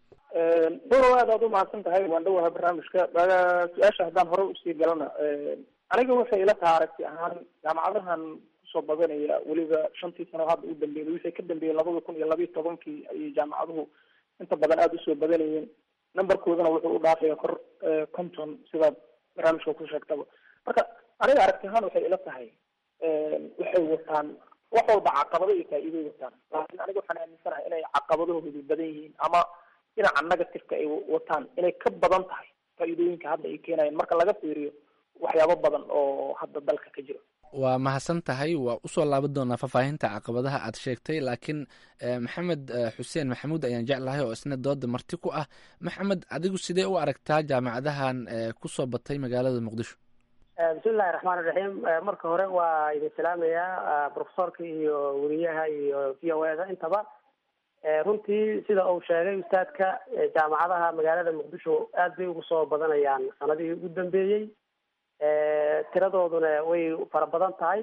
doro aad aad umahadsan tahay waan dhowaha barnaamijka su-aasha haddaan hore usii galana aniga waxay ila taha aragti ahaan jaamacadahan kusoo badanaya weliba shantii sano hadda u dambeeyay wixii ka dambeeyay labada kun iyo labiiyo tobankii ayay jaamacaduhu inta badan aada usoo badanayeen numberkoodana wuxuu u dhaafaya kor conton sidaad barnaamijka ku sheegtaba marka aniga aragti ahaan waxay ila tahay waxay wataan wax walba caqabado iyo faa'iidoy wataan laakiin aniga waxaan aaminsanahay inay caqabadahoodu badan yihiin ama dhinaca negativeka ay wataan inay ka badan tahay faa'iidooyinka hadda ay keenayaan marka laga fiiriyo waxyaabo badan oo hadda dalka ka jira waa mahadsan tahay waa usoo laaban doonaa faahfaahinta caqabadaha aad sheegtay laakiin maxamed xuseen maxamuud ayaan jeclahay oo isna dooda marti ku ah maxamed adigu sidee u aragtaa jaamacadahan kusoo batay magaalada muqdisho bismillahi raxmaan iraxiim marka hore waa idin salaamayaa profesorka iyo weriyaha iyo v o eda intaba runtii sida uu sheegay ustaadka jaamacadaha magaalada muqdisho aad bay ugu soo badanayaan sanadihii ugu dambeeyey tiradooduna way fara badan tahay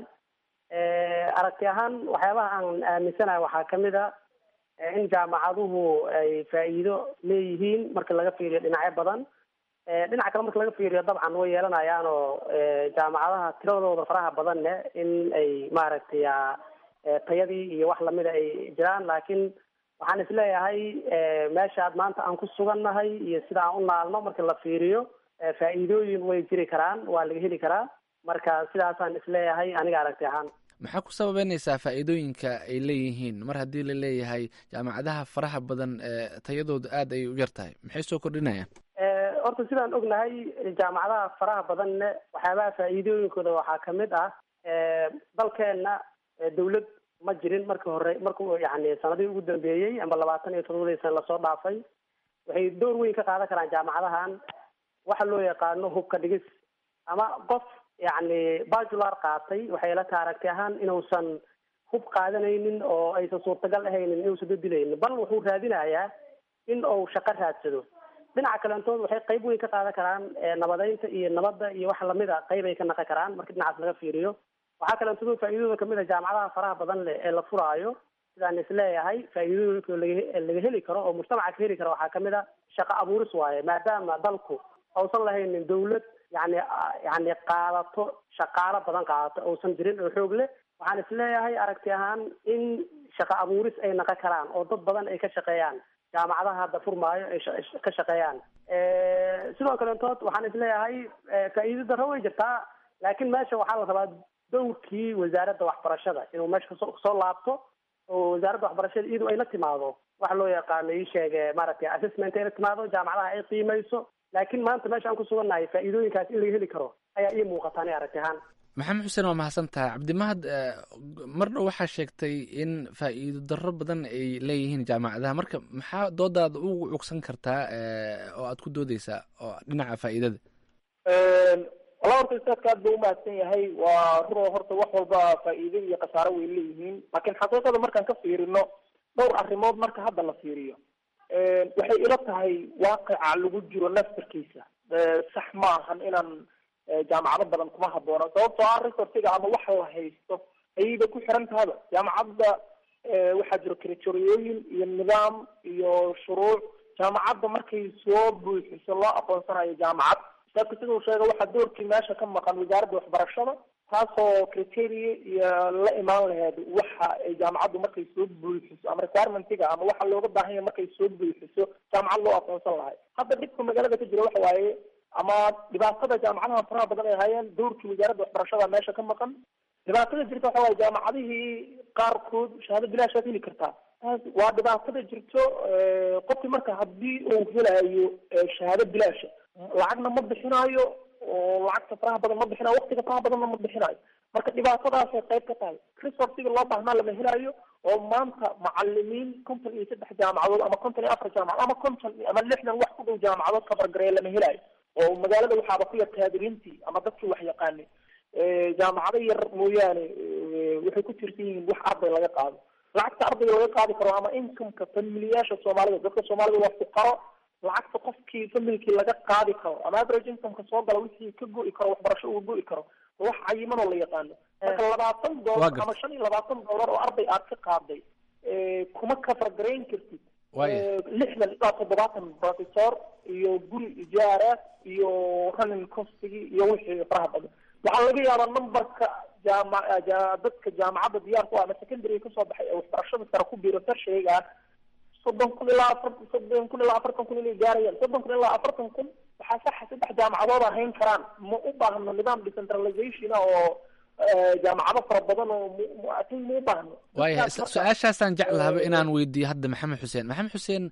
aragti ahaan waxyaabaha aan aaminsanahay waxaa kamid a in jaamacaduhu ay faa'iido leeyihiin marka laga fiiriyo dhinacyo badan dhinaca kale marka laga fiiriyo dabcan way yeelanayaan oo jaamacadaha tiradooda faraha badanne in ay maaragtay tayadii iyo wax lamida ay jiraan laakiin waxaan isleeyahay meeshaad maanta aan ku sugannahay iyo sida aan u naalno marka la fiiriyo faa'iidooyin way jiri karaan waa laga heli karaa marka sidaasaan isleeyahay aniga aragti ahaan maxaa ku sababeynaysaa faa'iidooyinka ay leeyihiin mar haddii la leeyahay jaamacadaha faraha badan tayadooda aada ay u yar tahay maxay soo kordhinayaan horta sidaan ognahay jaamacadaha faraha badanne waxyaabaha faa'iidooyinkooda waxaa kamid ah dalkeenna dawlad ma jirin markii hore markuu yani sanadihii ugu dambeeyey ama labaatan iyo todobadii sana lasoo dhaafay waxay door weyn ka qaadan karaan jaamacadahan waxa loo yaqaano hubka dhigis ama qof yani bajular qaatay waxay la taha aragti ahaan inuusan hub qaadanaynin oo aysan suurtagal ahaynin inuusan dadilaynin bal wuxuu raadinayaa in uu shaqo raadsado dhinaca kaleentood waxay qayb weyn ka qaadan karaan nabadeynta iyo nabadda iyo wax lamid a qayb ay ka naqon karaan marka dhinacaas laga fiiriyo waxaa kaleentood faa'iidadooda kamid a jaamacadaha faraha badan leh ee la furaayo sidaan isleeyahay faa'iidooyinka laga laga heli karo oo mujtamaca ka heli karo waxaa kamid a shaqo abuuris waaye maadaama dalku uusan lahaynin dawlad yani yani qaadato shaqaalo badan qaadato uusan jirin oo xoog leh waxaan isleeyahay aragti ahaan in shaqo abuuris ay naqon karaan oo dad badan ay ka shaqeeyaan jaamacadaha hadda furmaayo ay ka shaqeeyaan sidoo kaleentood waxaan isleeyahay faa'iido darro way jirtaa laakiin meesha waxaa la rabaa dowrkii wasaaradda waxbarashada inuu meesha kasoo kasoo laabto oo wasaaradda waxbarashada iyadu ay la timaado waxa loo yaqaano ii sheege maaragtay assessment ay la timaado jaamacadaha ay qiimayso laakiin maanta meesha aan ku sugannahay faa'iidooyinkaas in laga heli karo ayaa ii muuqata ani aragti ahaan maxamed xuseen waa mahadsan tahay cabdimahad mar dhow waxaa sheegtay in faa'iido darro badan ay leeyihiin jaamacadaha marka maxaa doodaada ugu cugsan kartaa oo aad ku doodeysaa oo dhinaca faa'iidada wala horta ustaadka aad buu umahadsan yahay waa run horta wax walba faa'iido iyo khasaaro way leeyihiin laakiin xaqiiqada markaan ka fiirino dhowr arrimood marka hadda la fiiriyo waxay ila tahay waaqica lagu jiro naftarkiisa sax ma ahan inaan jaamacado badan kuma haboono sababtoo ah resortiga ama waxa la haysto ayayba ku xiran tahaba jaamacadda waxaa jiro kritoriyooyin iyo nidaam iyo shuruuc jaamacadda markay soo buuxiso loo aqoonsanayo jaamacad ustaadka siduu sheega waxaa doorkii meesha ka maqan wasaaradda waxbarashada taasoo criteria iyo la imaan laheed waxa ay jaamacaddu markay soo buuxiso ama requirementiga ama waxa looga baahan yahay markay soo buuxiso jaamacad loo aqoonsan lahay hadda dhibka magaalada ka jira waxa waaye ama dhibaatada jaamacadaha faraha badan ay hayeen dowrkii wasaaradda waxbarashada meesha ka maqan dhibaatada jirta waxa waaye jaamacadihii qaarkood shahaado bilaashaad heli kartaa taas waa dhibaatada jirto qofki marka haddii uu helayo shahaado bilaasha lacagna ma bixinayo oo lacagta faraha badan ma bixinayo waqtiga faraha badanna ma bixinayo marka dhibaatadaasay qayb ka tahay resortiga loo baahnaa lama helayo oo maanta macalimiin konton iyo saddex jaamacadood ama konton iyo afar jaamacadood ama konton ama lixdan wax ku dhow jaamacadood kabargareeya lama helayo oo magaalada waxaaba ku yar kaadiriintii ama dadkii wax yaqaanay jaamacado yar mooyaane waxay ku tirsan yihiin wax arday laga qaado lacagta ardayga laga qaadi karo ama incomeka familiyaasha soomaalida dadka soomaalida waa fuqaro lacagta qofkii familkii laga qaadi karo ama average incomeka soo gala wixii ka go'i karo waxbarasho uu go'i karo wax cayiman oo la yaqaano marka labaatan doolar ama shan iyo labaatan doolar oo arday aad ka qaaday kuma kafargarayn kartid lixdan ilaa toddobaatan professor iyo guri ijaara iyo running costigii iyo wixii faraha badan waxaa laga yaabaa numberka jaama dadka jaamacadda diyaar ku ah ama secondary kasoo baxay ee waxbarashada sare ku biiro tarsheegaan soddon kun ilaa afar soddon kun ilaa afartan kun inay gaarayaan soddon kun ilaa afartan kun waxaa saxa saddex jaamacadood hayn karaan ma u baahno nidaam decentralization ah oo jaamacado fara badan oo muatin ma u baahno waaya su-aashaasaan jeclahaba inaan weydiiyo hadda maxamed xuseen maxamed xuseen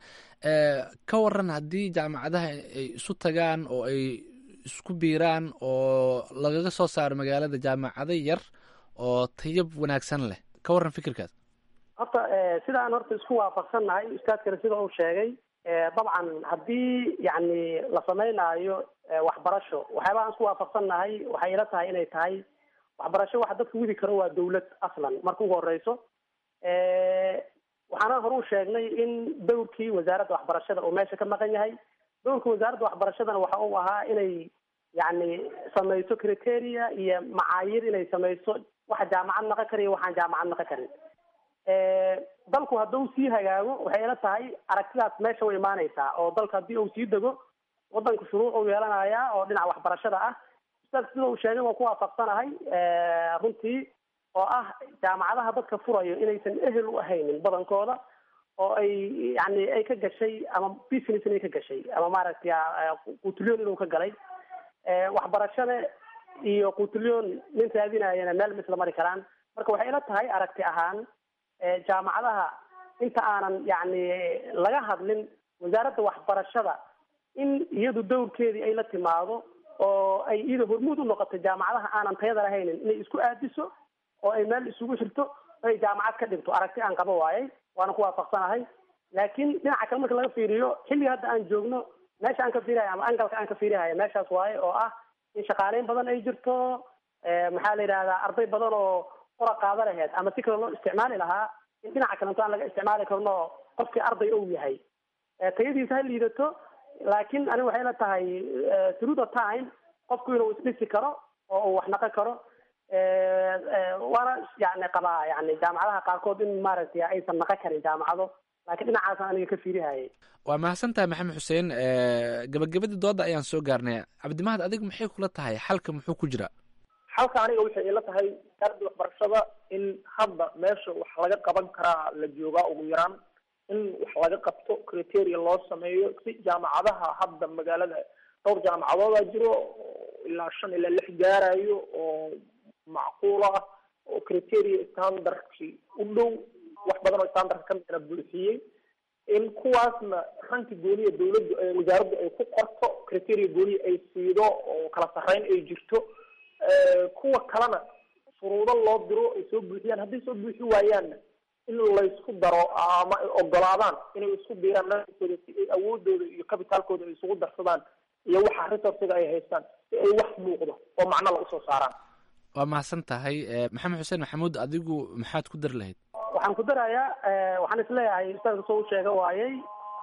ka waran haddii jaamacadaha ay isu tagaan oo ay isku biiraan oo lagaga soo saaro magaalada jaamacado yar oo tayab wanaagsan leh ka waran fikirkaas horta sidaan horta isku waafaqsannahay ustaadkana sida uu sheegay dabcan haddii yani la sameynaayo waxbarasho waxyaabaha aan isku waafaqsannahay waxay ila tahay inay tahay waxbarasho waxa dadka widi karo waa dawlad aslan marka ugu horeyso waxaana hore u sheegnay in dowrkii wasaaradda waxbarashada uu meesha ka maqan yahay dowrka wasaaradda waxbarashadana waxa uu ahaa inay yacni samayso criteria iyo macaayir inay samayso waxa jaamacad naqon kara iyo waxaan jaamacad naqon karin dalku hadduu sii hagaago waxay ila tahay aragtidaas meesha way imaanaysaa oo dalka haddii uu sii dego wadanku shuruuc uu yeelanayaa oo dhinaca waxbarashada ah ustaad sida uu sheegay waan ku waafaqsanahay runtii oo ah jaamacadaha dadka furayo inaysan ehel u ahaynin badankooda oo ay yani ay ka gashay ama business inay ka gashay ama maaragtay quutulyoon inuu ka galay waxbarashada iyo quutulyoon nin raadinayana meel misla mari karaan marka waxay ila tahay aragti ahaan jaamacadaha inta aanan yani laga hadlin wasaaradda waxbarashada in iyadu dowrkeedii ay la timaado oo ay iyada hormuud u noqoto jaamacadaha aanan tayada lahaynin inay isku aadiso oo ay meel isugu xirto oo ay jaamacad ka dhigto aragti aan qabo waayay waana ku waafaqsanahay laakiin dhinaca kale marka laga fiiriyo xilliga hadda aan joogno meesha aan ka fiirihayo ama angalka aan ka fiirihayo meeshaas waaye oo ah in shaqaaleyn badan ay jirto maxaa la yidhahdaa arday badan oo qora qaada laheyd ama si kale loo isticmaali lahaa in dhinaca kalento aan laga isticmaali karno qofkii arday ou yahay tayadiisa ha liidato laakiin aniga waxay la tahay through the time qofku inuu isdhisi karo oo uu wax naqon karo waana yani qabaa yani jaamacadaha qaarkood in maaragtay aysan naqon karin jaamacado laakiin dhinacaasaan aniga ka fiirihayay waa mahadsantahay maxamed xuseen gabagabadii dooda ayaan soo gaarnay cabdimahad adigu maxay kula tahay xalka muxuu ku jira xalka aniga waxay ila tahay wasaaradda waxbarashada in hadda meesha wax laga qaban karaa la joogaa ugu yaraan in wax laga qabto criteria loo sameeyo si jaamacadaha hadda magaalada dhowr jaamacadooda jiro ilaa shan ilaa lix gaarayo oo macquul ah oo criteria standardkii u dhow wax badan oo standardka kamidna buuxiyey in kuwaasna ranki gooniya dawladdu wasaaraddu ay ku qorto criteria gooniya ay siido oo kala sarreyn ay jirto kuwa kalena shuruudo loo diro ay soo buuxiyaan hadday soo buuxi waayaanna in laysku daro ama ay ogolaadaan inay isku biiraan nankooda si ay awoodooda iyo kabitaalkooda ay isugu darsadaan iyo waxa resourciga ay haystaan si ay wax muuqdo oo macno la usoo saaraan waa mahadsan tahay maxamed xuseen maxamuud adigu maxaad ku dari lahayd waxaan ku darayaa waxaan isleeyahay ustaadka soo u sheega waayey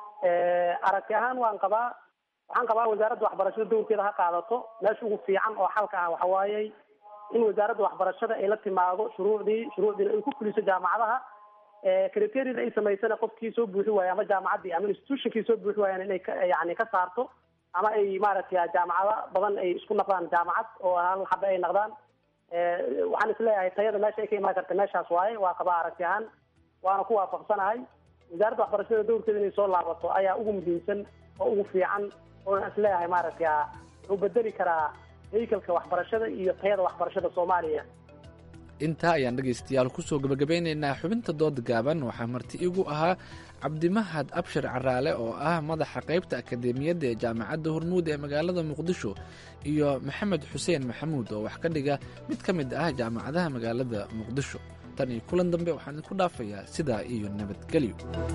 aragti ahaan waan qabaa waxaan qabaa wasaaradda waxbarashada dowrkeeda ha qaadato meesha ugu fiican oo xalka ah waxa waayey in wasaaradda waxbarashada ay la timaado shuruucdii shuruucdiina ay ku fuliso jaamacadaha criteriada ay samaysana qofkii soo buuxi waaya ama jaamacaddii ama institutionkii soo buuxi waayaan inay ka yani ka saarto ama ay maaragtay jaamacado badan ay isku naqdaan jaamacad oo hal xaba ay naqdaan waxaan isleeyahay tayada meesha ay ka imaan karta meeshaas waaye waa qabaa aragti ahaan waana ku waafaqsanahay wasaaradda waxbarashada dowrkeeda inay soo laabato ayaa ugu muhiimsan oo ugu fiican oona isleeyahay maaragtay wuxuu bedeli karaa haykalka waxbarashada iyo tayada waxbarashada soomaaliya intaa ayaan dhegaystayaal kusoo gabagabeynaynaa xubinta dooda gaaban waxaa marti igu ahaa cabdimahad abshir caraale oo ah madaxa qaybta akadeemiyadda ee jaamacadda hormuud ee magaalada muqdisho iyo maxamed xuseen maxamuud oo wax ka dhiga mid ka mid ah jaamacadaha magaalada muqdisho tan iyo kulan dambe waxaan idinku dhaafayaa sidaa iyo nabadgelyo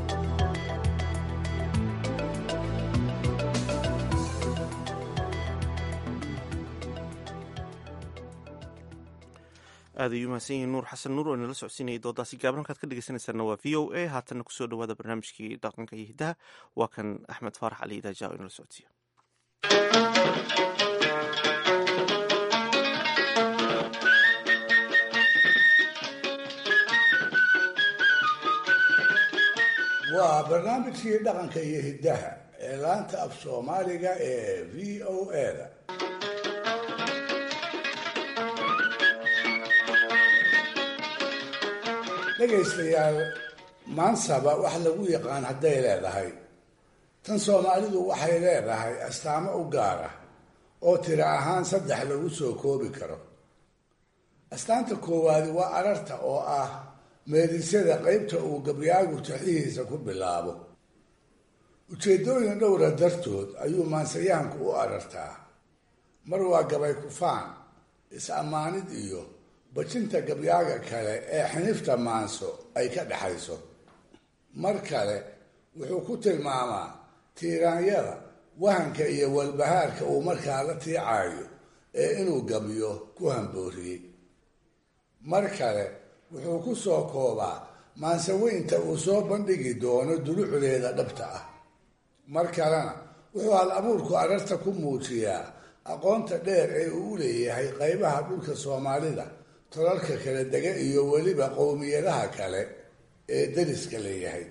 aad ayuu mahadsan yihiin nuur xasan nuur oo inala socodsiinayay doodaasi gaaban halkaad ka dhegeysanaysaana waa v o a haatanna kusoo dhawaada barnaamijkii dhaqanka iyo hiddaha waa kan axmed faarax cali idaaja oo inala socodsiiya waa barnaamijkii dhaqanka iyo hiddaha ee laanta af soomaaliga ee v o a-da dhegaystayaal maansaba wax lagu yaqaan hadday leedahay tan soomaalidu waxay leedahay astaamo u gaar ah oo tiro ahaan saddex lagu soo koobi karo astaanta koowaadi waa ararta oo ah meedisyada qeybta uu gabyaagu taxihiisa ku bilaabo ujeeddooyin dhowra dartood ayuu maansayahanku u arartaa mar waa gabay kufaan is-ammaanid iyo bajinta gabyaaga kale ee xinifta maanso ay ka dhexayso mar kale wuxuu ku tilmaamaa tiiraanyada wahanka iyo walbahaarka uu markaa la tiicaayo ee inuu gabyo ku hambooriyey mar kale wuxuu ku soo koobaa maansaweynta uu soo bandhigi doono dulucdeeda dhabta ah mar kalena wuxuu hal abuurku ararta ku muujiyaa aqoonta dheer ee uu u leeyahay qaybaha dhulka soomaalida tolalka kala dega iyo weliba qowmiyadaha kale ee dariska leeyahay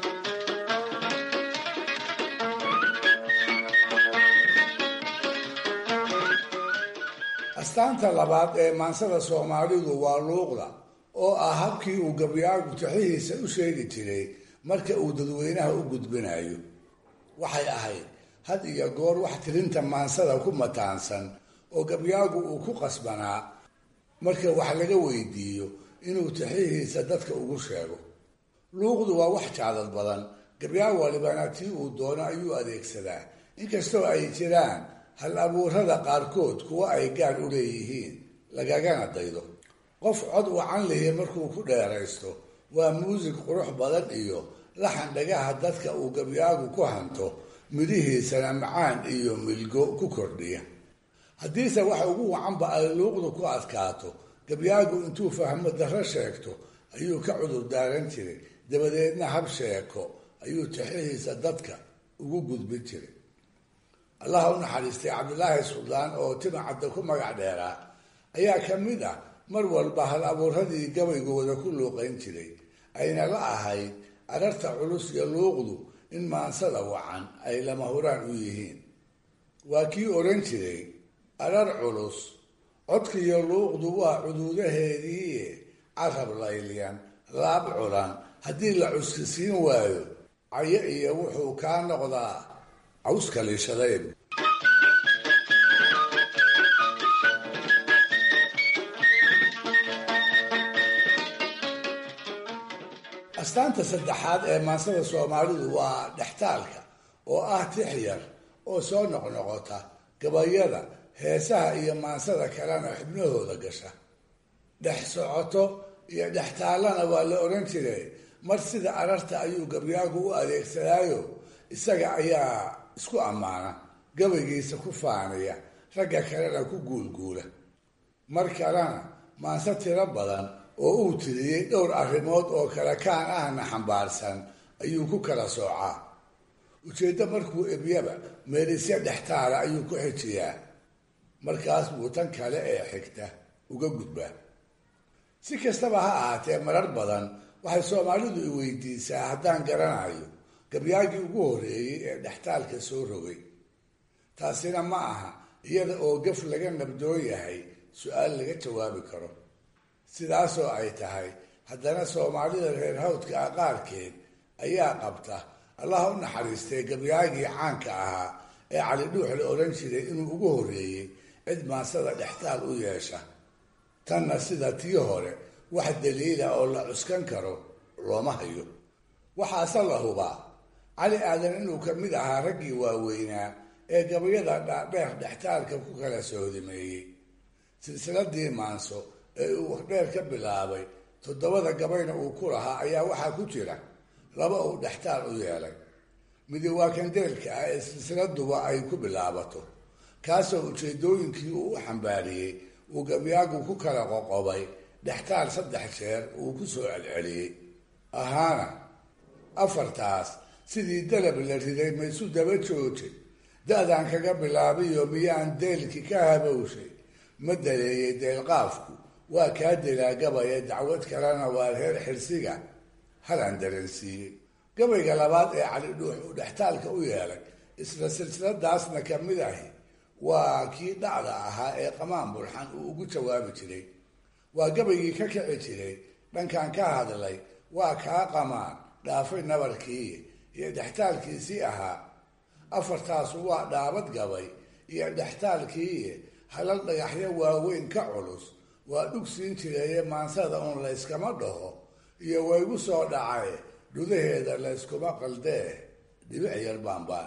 astaanta labaad ee maansada soomaalidu waa luuqda oo ah habkii uu gabyaagu taxihiisa u sheegi jiray marka uu dadweynaha u gudbinayo waxay ahayd had iyo goor wax tirinta maansada ku mataansan oo gabyaagu uu ku qasbanaa marka wax laga weydiiyo inuu taxihiisa dadka ugu sheego luuqdu waa wax jacdad badan gabyaag walibana tii uu doono ayuu adeegsadaa inkastoo ay jiraan hal abuurada qaarkood kuwa ay gaar u leeyihiin lagagana daydo qof cod wacan lihi markuu ku dheeraysto waa muusig qurux badan iyo laxan dhagaha dadka uu gabyaagu ku hanto midhihiisana macaan iyo milgo ku kordhiya haddiise waxa ugu wacanba ay luuqdu ku adkaato gabyaagu intuu fahmo darro sheegto ayuu ka cudur daaran jiray dabadeedna hab sheeko ayuu taxihiisa dadka ugu gudbin jiray allaha u naxariistay cabdilaahi suldaan oo timacadda ku magac dheeraa ayaa ka mid ah mar walba hal abuuradii gabaygooda ku luuqayn jiray ayna la ahayd ararta culus iyo luuqdu in maansada wacan ay lama huraan u yihiin waa kii odhan jiray arar culus codkiiyo luuqdu waa cuduudaheedii carab layliyan laab culan haddii la cuskisiin waayo cayo iyo wuxuu kaa noqdaa cawska liishadayb astaanta saddexaad ee maansada soomaalidu waa dhextaalka oo ah tix yar oo soo noqnoqota gabayada heesaha iyo maansada kalena xubnahooda gasha dhex socoto iyo dhextaallana waa la odhan jiray mar sida ararta ayuu gabyaagu u adeegsadaayo isaga ayaa isku ammaana gabaygiisa ku faanaya ragga kalena ku guulguula mar kalena maanse tiro badan oo uu tiriyey dhowr arrimood oo kale kaan ahna xambaarsan ayuu ku kala soocaa ujeeddo markuu ebyaba meelisya dhextaala ayuu ku xijiyaa markaas buu tan kale ee xigta uga gudbaa si kastaba ha ahaatee marar badan waxay soomaalidu i weydiisaa haddaan garanayo gabyaagii ugu horreeyey ee dhextaalka soo rogay taasina ma aha iyada oo gaf laga nabdoon yahay su-aal laga jawaabi karo sidaasoo ay tahay haddana soomaalida reer hawdka ah qaarkeed ayaa qabta allaha u naxariistay gabyaagii caanka ahaa ee cali dhuux la odhan jiray inuu ugu horreeyey cid maansada dhextaal u yeesha tanna sida tii hore wax daliila oo la cuskan karo looma hayo waxaase la hubaa cali aadan inuu ka mid ahaa raggii waaweynaa ee gabayada dhaadheer dhextaalka ku kala soodimeeyey silsiladii maanso ee uu waxdheer ka bilaabay toddobada gabayna uu ku lahaa ayaa waxaa ku jira laba uu dhextaal u yeelay midi waa kandeelka ah ee silsiladuba ay ku bilaabato kaasoo ujeedooyinkii uu u xambaariyey uu gabyaagu ku kala qoqobay dhextaal saddex jeer uu ku soo celceliyey ahaana afartaas sidii dalab la riday maysu daba jooje da-daan kaga bilaabiyo miyaan deelkii ka habowshay ma daleeyey deelqaafku waa kaa delaa gabaya dacwad kalena waa reer xirsiga halaan dareensiiyey gabayga labaad ee cali dhuux uu dhextaalka u yeelay isla silsiladaasna ka mid ahi waa kii dhacda ahaa ee qamaan bulxan uu ugu jawaabi jiray waa gabaygii ka kici jiray dhankan ka hadlay waa kaa qamaan dhaafay nabarkii iyo dhextaalkiisii ahaa afartaasu waa dhaabad gabay iyo dhextaalkii halal dhagaxyo waaweyn ka culus waa dhugsiin jireeye maansada uun layskama dhaho iyo waygu soo dhacay dhudaheeda layskuma qaldee dhibic yar baanbaan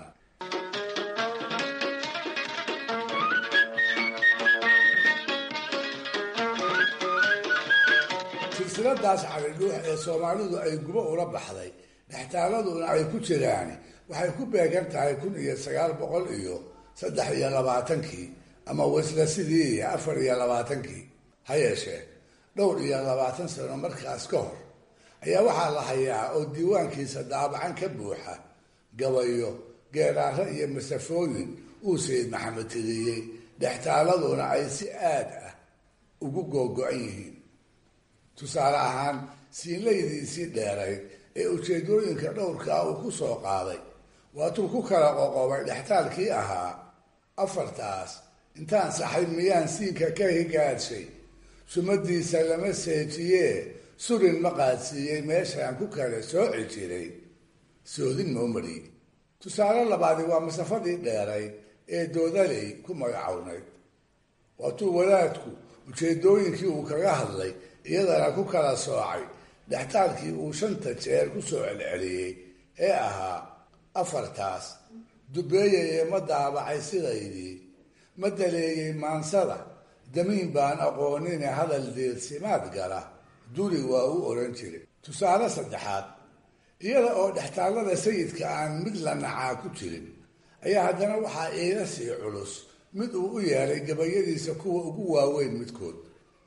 silsiladaas calidhuux ee soomaalidu ay gubo ula baxday dhextaaladuna ay ku jiraan waxay ku beegan tahay kun iyo sagaal boqol iyo saddex iyo labaatankii ama wasla sidii afar iyo labaatankii ha yeeshee dhowr iyo labaatan sano markaas ka hor ayaa waxaa la hayaa oo diiwaankiisa daabacan ka buuxa gabayo geeraaro iyo masafooyin uu sayid maxamed tiriyey dhextaaladuna ay si aad ah ugu googo-an yihiin tusaale ahaan siinlaydiisii dheerayd ee ujeedooyinka dhowrkaa uu ku soo qaaday waatuu ku kala qoqobay dhextaalkii ahaa afartaas intaan saxay miyaan siinka ka higaadshay sumadiisa lama seejiyee surin ma qaadsiiyey meeshaan ku kala sooci jiray soodin moomari tusaale labaadi waa masafadii dheerayd ee doodaley ku magacownayd waatuu wadaadku ujeedooyinkii uu kaga hadlay iyadana ku kala soocay dhextaalkii uu shanta jeer ku soo celceliyey ee ahaa afartaas dubeeyayee ma daabacay sidaydii ma daleeyey maansada damiin baan aqoonine hadal deedsimaad gala duri waa u oran jiray tusaale saddexaad iyada oo dhextaallada sayidka aan mid la nacaa ku jirin ayaa haddana waxaa iila sii culus mid uu u yeelay gabayadiisa kuwa ugu waaweyn midkood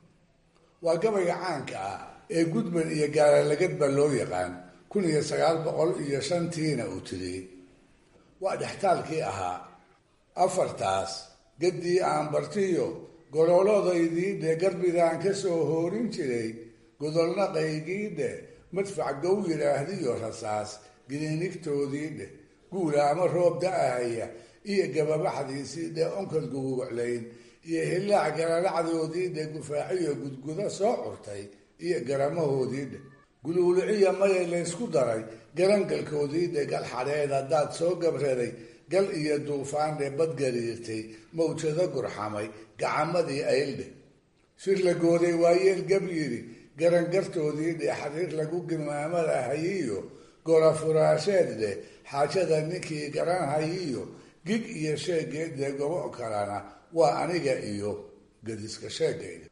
waa gabayga caanka ah ee gudban iyo gaalalagadba loo yaqaan kun iyo sagaal boqol iyo shantiina uu tiriyey waa dhextaalkii ahaa afartaas gaddii aan bartiyo gololodaydiidhe garbidaan ka soo hoorin jiray godolna qaygiidhe madfac gow yidhaahdiyo rasaas giniinigtoodiidhe guula ama roob da-ahaya iyo gababaxdiisiidhe onkod guguuclayn iyo hillaac galalacdoodiidhe gufaaciyo gudguda soo curtay iyo garamahoodiidhe guluuluciya maya laysku daray garangalkoodiidhe gal xadheed haddaad soo gabraday gal iyo duufaandhe badgariirtay mawjado gurxamay gacamadii ayldhe shir la gooday waayeel gab yidhi garangartoodii dhe xariir lagu gimaamada hayiyo golafuraasheed dheh xaajada ninkii garan hayiyo gig iyo sheegeedde gobo kalena waa aniga iyo gadiska sheegayda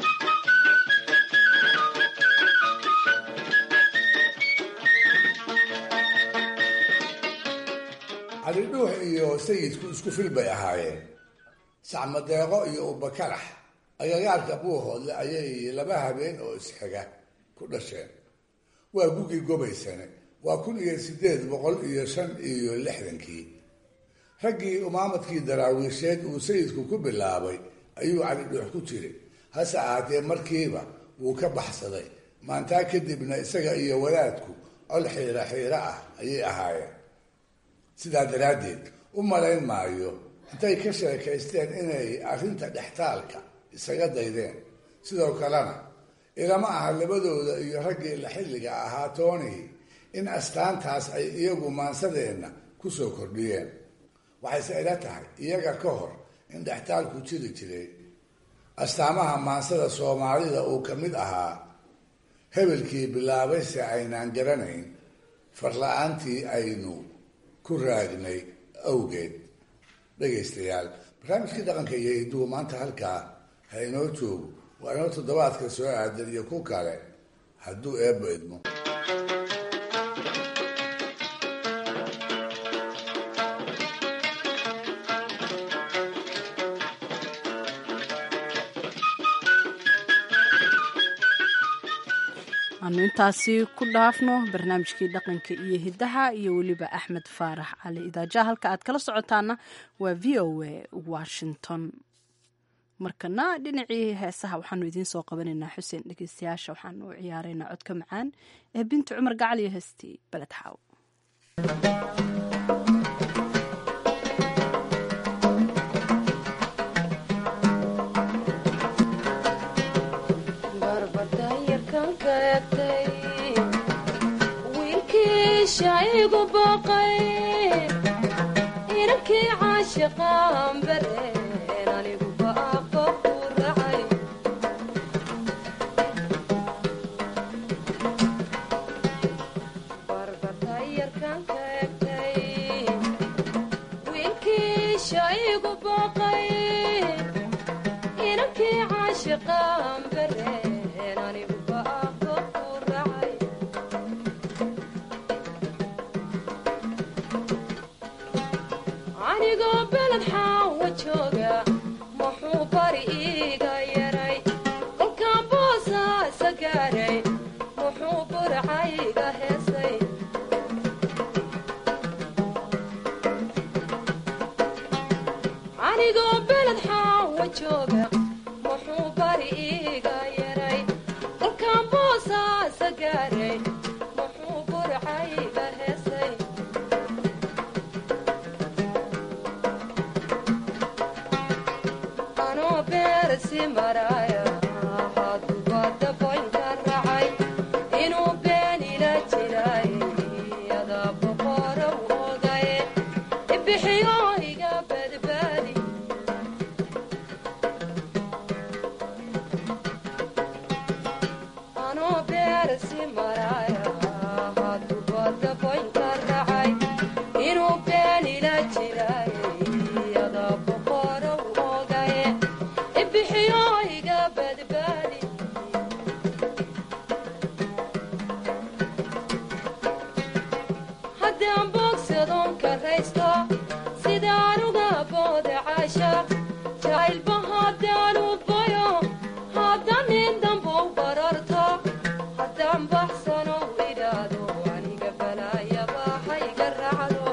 calidhuux iyo sayidku isku fil bay ahaayeen sacmadeeqo iyo ubakarax agagaarka buuhoodle ayay laba habeen oo isxiga ku dhasheen waa gugii gobaysane waa kun iyo sideed boqol iyo shan iyo lixdankii raggii umaamadkii daraawiisheed uu sayidku ku bilaabay ayuu calidhuux ku jiray hase ahaatee markiiba wuu ka baxsaday maantaa kadibna isaga iyo wadaadku col xiiro xiiro ah ayay ahaayeen sidaa daraaddeed u malayn maayo intay ka sheekaysteen inay arrinta dhextaalka isaga daydeen sidoo kalena ilama aha labadooda iyo raggii la xilliga ahaa toonihii in astaantaas ay iyagu maansadeenna ku soo kordhiyeen waxayse ila tahay iyaga ka hor in dhextaalku jiri jiray astaamaha maansada soomaalida uu ka mid ahaa hebelkii bilaabayse aynaan garanayn farla-aantii aynu ku raagnay awgeed dhegaystayaal barnaamijkii dhaqanka iyo hiduhu maanta halkaa ha inoo joogo waa inoo toddobaadka soo aadan iyo ku kale hadduu eebba idmo aanu intaasi ku dhaafno barnaamijkii dhaqanka iyo hidaha iyo weliba axmed faarax cali idaaja halka aad kala socotaana waa v o a washington markana dhinacii heesaha waxaanu idiin soo qabanaynaa xuseen dhegeystayaasha waxaanu u ciyaaraynaa codka macaan ee binti cumar gacal iyo heestii beled xaaw wiilkiishaigu baqay inankii caashiqaan bareen anigu baaqo ku racay barbatayarkan ka egtay wiilkiishaigu baqay inankii caashiqaan bareen anigu baaqo ku racay anigoo beled xaawa jooga muxuu bari iiga yaray kolkaan boosaasa gaaray muxuu burcayga heesay anigoo beled xaawa jooga muxuu bari iiga yaray kolkaan boosaasa gaaray muxuu burcayga heesay anoo beersi maraaya haddubadda boynka racay inuu beenila jiray adaa boqorow ogaye ibixiyo iga badbaadi anoo beersi maraaya haddubadda boynka racay inuu beenila jiray adaa boqorow ogaye ibixiyo iga badbaadi haddaan boogsadoon karaysto sidaan uga booda caashaaq jacaylba haddaan u bayo haddaan nin dambow bararto haddaan baxsano idhaado aniga balaayaba hayga raacdo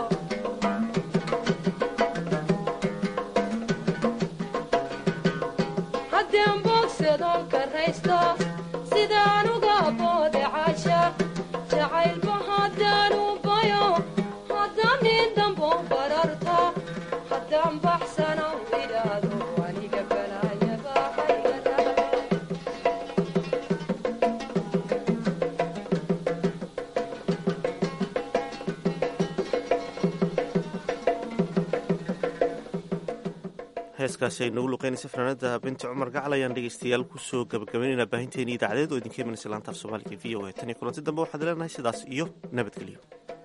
haddaan boogsadoon karaysto sidaan uga booda caashaaq jacaylba haddaan u bayo haddaan nin dambow bararto haddaan baxsano idhaado aniga balaayaba hayga raacdo heeskaasi ay noogu luqeynaysa fanaanada binti cumar gacal ayaan dhegeystayaal kusoo gabagabaynaynaa baahinteeni idaacadeed oo idinka imanaysa laanta af soomaaliga v o a tan iyo kulanti dambe waxaad leenahay sidaas iyo nabadgelyo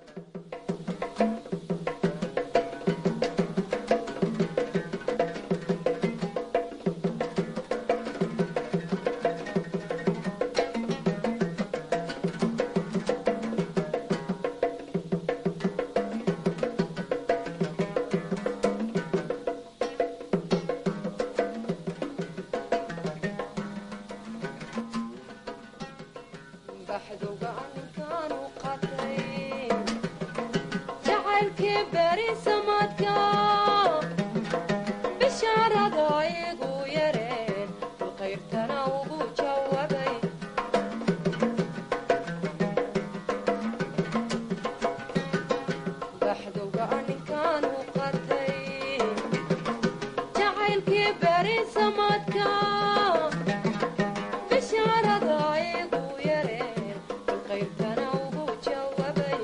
baxduga ninkaanu qatay jacaylkii beri samadka bishaarada igu yareen bilqayrtana ugu jawaabay baxduga ninkaanu qatay jacaylkii beri samadka bishaarada igu yareen bilqayrtana ugu jawaabay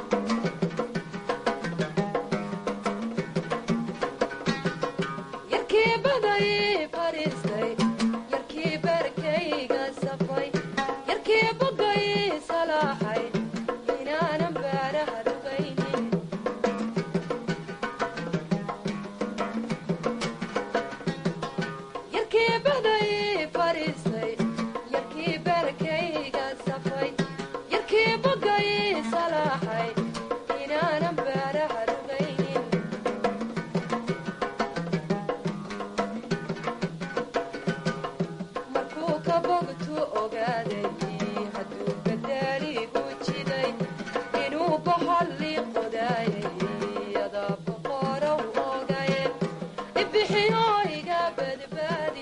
yarkii baday fadhiistay yarkii barkayga safay yarkii bogay salaaxay inaanan baaraha dhugaynin yarkii baday fadhiistay yarkii barkayga safay yarkii bogay salaaxay inaanan baaraha dhugaynin markuu ka bogtu ogaaday hadduu badaaligu jiday inuu boholli qodaayay adaa boqorow ogaye ibixiyo iga badbaadi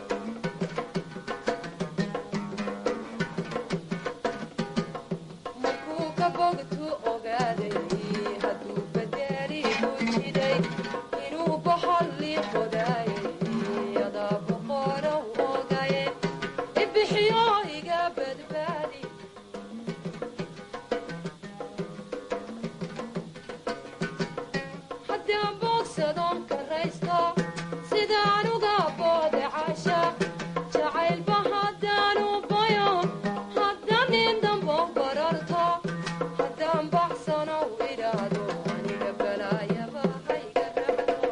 markuu ka bogtu ogaaday hadduu badaaligu jiday inuu boholli qodaayay adaa boqorow ogaye ibixiyo iga badbaadi haddaan boogsadoon karaysto sidaan uga booda caashaaq jacaylba haddaan u bayo haddaan nin dambow bararto haddaan baxsano idhaado aniga balaayaba hayga raacdo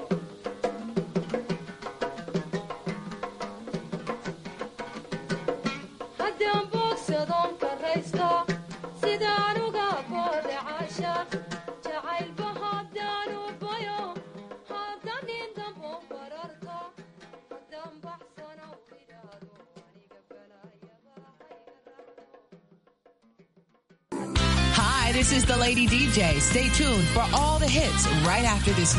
haddaan boogsadoon karaysto sidaan uga booda caashaaq jacaylba haddaan u bayo haddaan nin dambow bararto haddaan baxsano idhaado aniga balaayaba Hi, this is the Lady DJ. Stay tuned for all the hits right after this